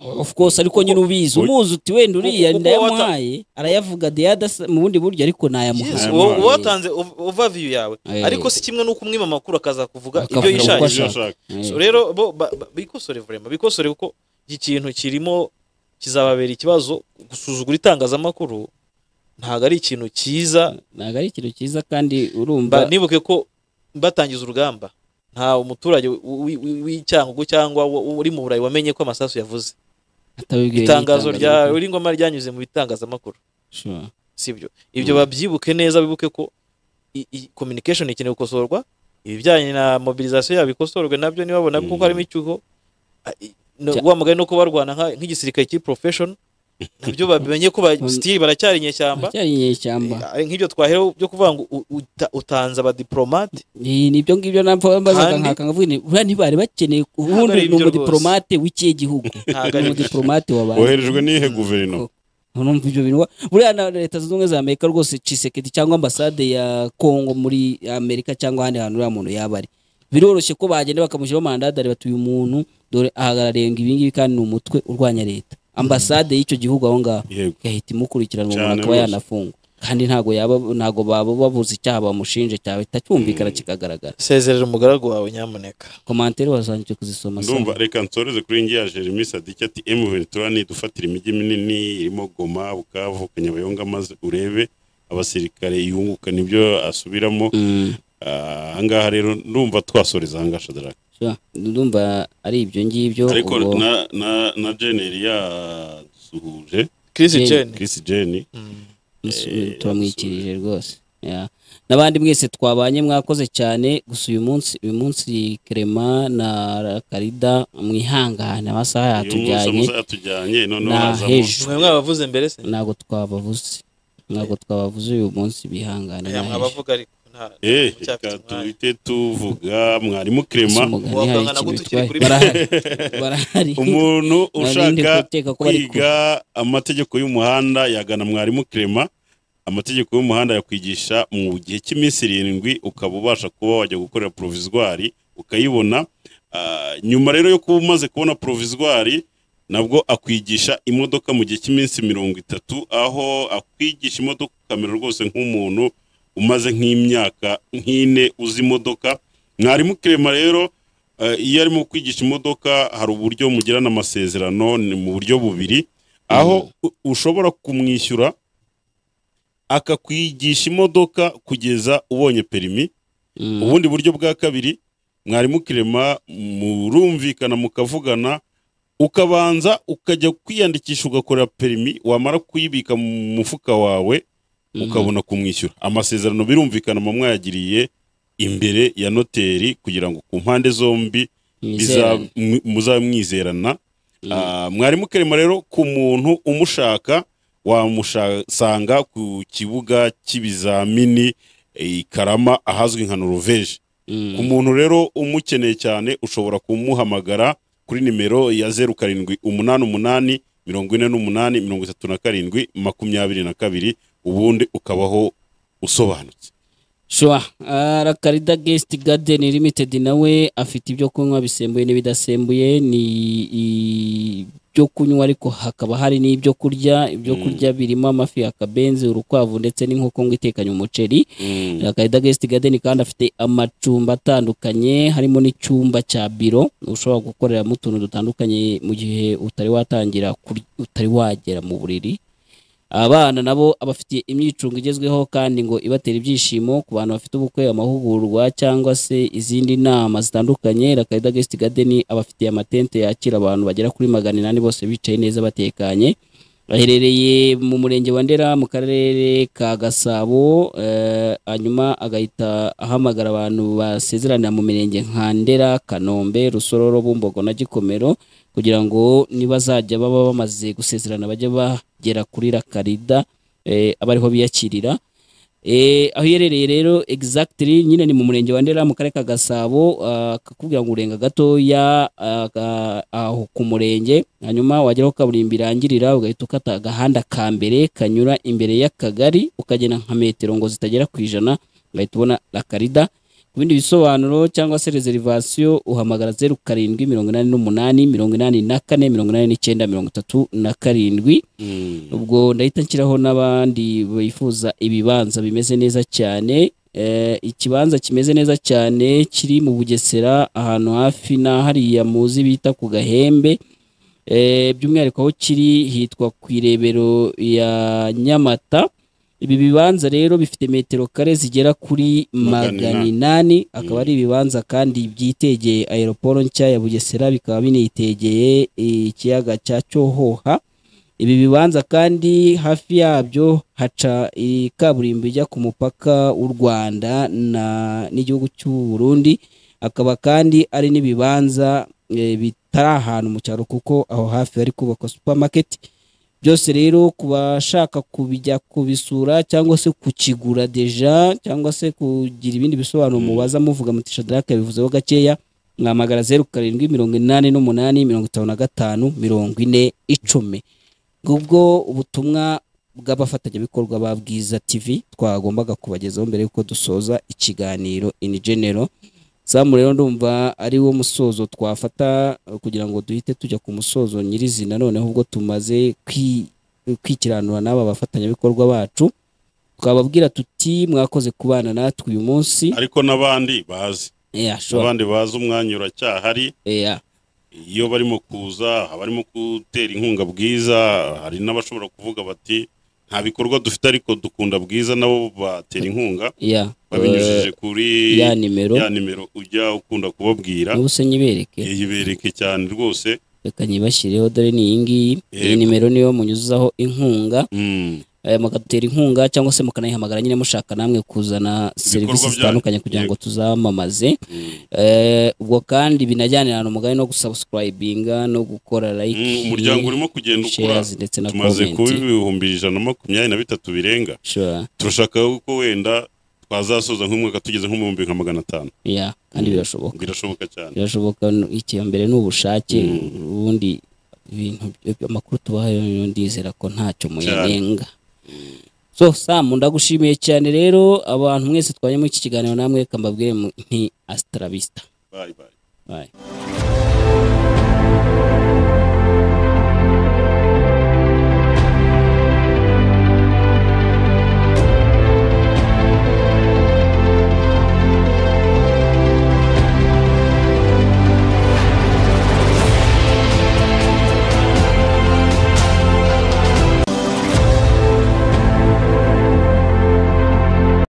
of course ariko nyine ubizi Ubu- umuzi uti wenda uriya Ubu- ubu ndayamuhaye arayavuga the other side- mu bundi buryo ariko Yes, nayamuhaye Ayo uba mazi. uba watanze ov- overview yawe Eh. ariko si kimwe n'uko umwima amakuru akaza kuvuga Akavuga ibyo uko yishakiye ashaka. Eh, So, rero bo ba- ba- bikosore vraiment bikosore kuko iki kintu kirimo kizababera ikibazo gusuzugura itangazamakuru ntabwo ari ikintu cyiza ntabwo ari ikintu cyiza kandi Mba- urumva nibuke ko batangiza urugamba nta umuturage wi- wi- w'icyangugu cyangwa wo- wo- uri mu burayi wamenye ko amasasu yavuze atabibwiwe itangazo rya n'itangazamakuru. uringoma ryanyuze mu bitangazamakuru Sure. sibyo ibyo babyibuke neza bibuke ko i- i- communication ikeneye gukosorwa ibijyanye na mobilisation yabo ikosorwe nabyo nibabona kuko harimo icyuho a- i- no- Cya- wa mugani no kubarwana nka- nk'igisirikare cy'i profession nabyo babimenye ko ba- still baracyari inyeshyamba Aracyari inyeshyamba Eh, nk'ibyo twahereho byo kuvuga ngo u- uta- utanze abadiplomate ni nibyo ngibyo napfa mbazaga Kandi- nkaka nkavuga nti buriya ntibari bakeneye Ntabwo ubundi ari ni ibyo umudiplomate w'ikihe gihugu Ntabwo ni ari ibyo. umudiplomate wabaye woherejwe n'iyihe guverinoma numva ibyo bintu wa- buriya na leta zunze ubumwe za amerika rwose cisekedi cyangwa ambasade ya kongo muri amerika cyangwa ahandi hantu uriya muntu yaba ari biroroshye ko bagenda bakamushyiraho mandadari bati uyu muntu dore ahagarariye ngo ibingibi kandi ni umutwe urwanya leta ambasade y'icyo gihugu aho ngaho yego igahita imukurikiranwa umuntu Cyane akaba rwose. yanafungwa kandi ntabwo yaba ntabwo baba babuze icyaha bamushinje cyahita cyumvikana kikagaragara sezerera umugaragu wawe nyamuneka komantere wazanje kuzisoma ndumva Sam. reka nsoreze kuri ngi ya jeremy sadiki ati m23 nidufatira imijyi minini irimo goma bukavu kanyabayonga maze urebe abasirikare yunguka nibyo asubiramo Mm, Ah, ahangaha rero ndumva twasoreza ahangaha shadrak sure. ndumva ari ibyo ngibyo ariko ubwo- na na na jeneri yadusuhuje kirisi Jane. jeni chris jeni Musu- Eh, turamwikirije rwose Yeah. n'abandi mwese twabanye mwakoze cyane gusa uyu munsi uyu munsi kerema na karida mwihangane amasaha uyu munsi yatujyanye amasaha yatujyanye noneho Nah, hazamo hejuru. mwe mwabavuze mbere se ntabwo twabavuze ntabwo twabavuze uyu munsi bihangane aya mwabavuga ariko nta- eh mucyafite reka umwanya. tuhite tuvuga mwarimu krema Wavugana hari ngo ikintu tukiri bitwaye. kuri barahari barahari umuntu Narindi ushaka gukeka ko bari kwiga amategeko y'umuhanda yagana mwarimu Clement amategeko y'umuhanda yakwigisha mu gihe cy'iminsi irindwi ukaba ubasha kuba wajya gukorera provisoire ukayibona Ah, nyuma rero yo kuba umaze kubona provisoire nabwo akwigisha imodoka mu gihe cy'iminsi mirongo itatu aho akwigisha imodoka ukamera rwose nk'umuntu umaze nk'imyaka nk'ine uzi imodoka mwarimu Clement rero Eh, iyo arimo kwigisha imodoka hari uburyo mugirana amasezerano ni mu buryo bubiri aho u- ushobora kumwishyura akakwigisha imodoka kugeza ubonye perimi Mm, ubundi buryo bwa kabiri mwarimu kirema murumvikana mukavugana ukabanza ukajya kwiyandikisha ugakora perimi wamara kuyibika mu mufuka wawe mm, ukabona kumwishyura amasezerano birumvikana muba mwayagiriye imbere ya noteri kugira ngo ku mpande zombi biza- mwizerane. mu- muzaba mwizerana Mm. Ah, mwarimu karema rero ku muntu umushaka wamusanga ku kibuga cy'ibizamini i karama ahazwi nka noruveje Mm, ku muntu rero umukeneye cyane ushobora kumuhamagara kuri nimero ya zeru karindwi umunani umunani mirongo ine n'umunani mirongo itatu na karindwi makumyabiri na kabiri ubundi ukabaho usobanutse Sure. Ah, Rakarida Guest Garden Limited nawe afite ibyo kunywa bisembuye n'ibidasembuye ni i- ibyo kunywa ariko hakaba hari n'ibyo kurya ibyo Mm. kurya birimo amafi akabenzi urukwavu ndetse n'inkoko ngo itekanye umuceri Mm. Akarida Guest Garden kandi afite amacumbi atandukanye harimo n'icyumba cya biro ushobora gukoreramo utuntu dutandukanye mu gihe utari watangira kur- utari wagera mu buriri abana nabo abafitiye imyicungo igezweho kandi ngo ibatera ibyishimo ku bantu bafite ubukwe amahugurwa cyangwa se izindi nama zitandukanye Rakarida Guest Garden abafitiye amatente yakira abantu bagera kuri magana inani bose bicaye neza batekanye aherereye mu murenge wa ndera mu karere ka gasabo eh, hanyuma agahita ahamagara abantu basezeranira mu mirenge nka ndera kanombe rusororo bumbogo na gikomero kugira ngo nibazajya baba bamaze gusezerana bajye bagera kuri rakarida eh, aba ariho biyakirira Eh, aho iherereye rero exactly nyine ni mu murenge wa Ndera mu karere ka Gasabo ah, akakubwira ngo urenga gatoya ah, ah, aho ku murenge hanyuma wagera aho kaburimbo irangirira ugahita ukata agahanda ka mbere kanyura imbere y'akagari ukagenda nka metero ngo zitagera ku ijana ugahita ubona rakarida ku bindi bisobanuro cyangwa se reservation uhamagara zeru karindwi mirongo inani n'umunani mirongo inani na kane mirongo inani n'icyenda mirongo itatu na karindwi Mm. ubwo ndahita nshyiraho n'abandi bifuza ibibanza bimeze neza cyane Eh, ikibanza kimeze neza cyane kiri mu bugesera ahantu hafi na hariya muzi bita ku gahembe Eh, by'umwihariko aho kiri hitwa ku irebero ya nyamata ibi bibanza rero bifite metero kare zigera kuri Magana magana inani akaba ari ibibanza kandi byitegeye aeroporo nshya ya bugesera bikaba binitegeye ikiyaga cya cyohoha ibi bibanza kandi hafi yabyo haca iyi kaburimbo ijya ku mupaka w'u rwanda na- n'igihugu cy'u burundi akaba kandi ari n'ibibanza eh, bitari ahantu mu cyaro kuko aho hafi hari kubakwa supermarket byose rero ku bashaka kubijya kubisura cyangwa se kukigura deja cyangwa se kugira ibindi bisobanuro mubaza muvuga muti shadaraka bivuzeho gakeya mwahamagara zeru karindwi mirongo inani n'umunani mirongo itanu na gatanu mirongo ine icumi ubwo ubutumwa bw'abafatanyabikorwa ba Bwiza TV twagombaga kubagezaho mbere y'uko dusoza ikiganiro in general zamu rero ndumva ari wo musozo twafata eh, kugira ngo duhite tujya ku musozo nyirizina noneho ubwo tumaze kwi- kwikiranura n'aba bafatanyabikorwa bacu twababwira tuti mwakoze kubana natwe uyu munsi ariko n'abandi bazi Eh, ashobora- n'abandi bazi umwanya uracyahari eh, ah. iyo barimo kuza abarimo gutera inkunga bwiza hari n'abashobora kuvuga bati nta bikorwa dufite ariko dukunda bwiza nabo batera inkunga ya babinyujije kuri eh, ya nimero ya nimero ujya ukunda kubabwira n'ubuse nyibereke yibereke cyane rwose reka nyibashyireho dore ni iyi ngiyi iyi Yego. nimero niyo munyuzaho inkunga Mm. eh, mugadutera inkunga cyangwa se mukanayihamagara nyine mushaka namwe kuzana serivisi byanyu. zitandukanye kugira ngo tuzamamaze Mm. Eh, ubwo kandi binajyanirana umugani no gusubscribinga no gukora like Mm, umuryango urimo kugenda ukura shares ndetse na tumaze kuba comment ibihumbi ijana na makumyabiri na bitatu birenga sure turashaka ko wenda twazasoza nk'umwaka tugeze nko mu bihumbi nka magana atanu yeah kandi birashoboka birashoboka cyane birashoboka icya mbere ni ubushake ubundi ibintu byo- amakuru tubahaye yo ndizera ko ntacyo muyanenga so samu ndagushimiye cyane rero abantu mwese twajya muri iki kiganiro namwe kambabwire mu- nti asitarabisita Bye, bye. bayi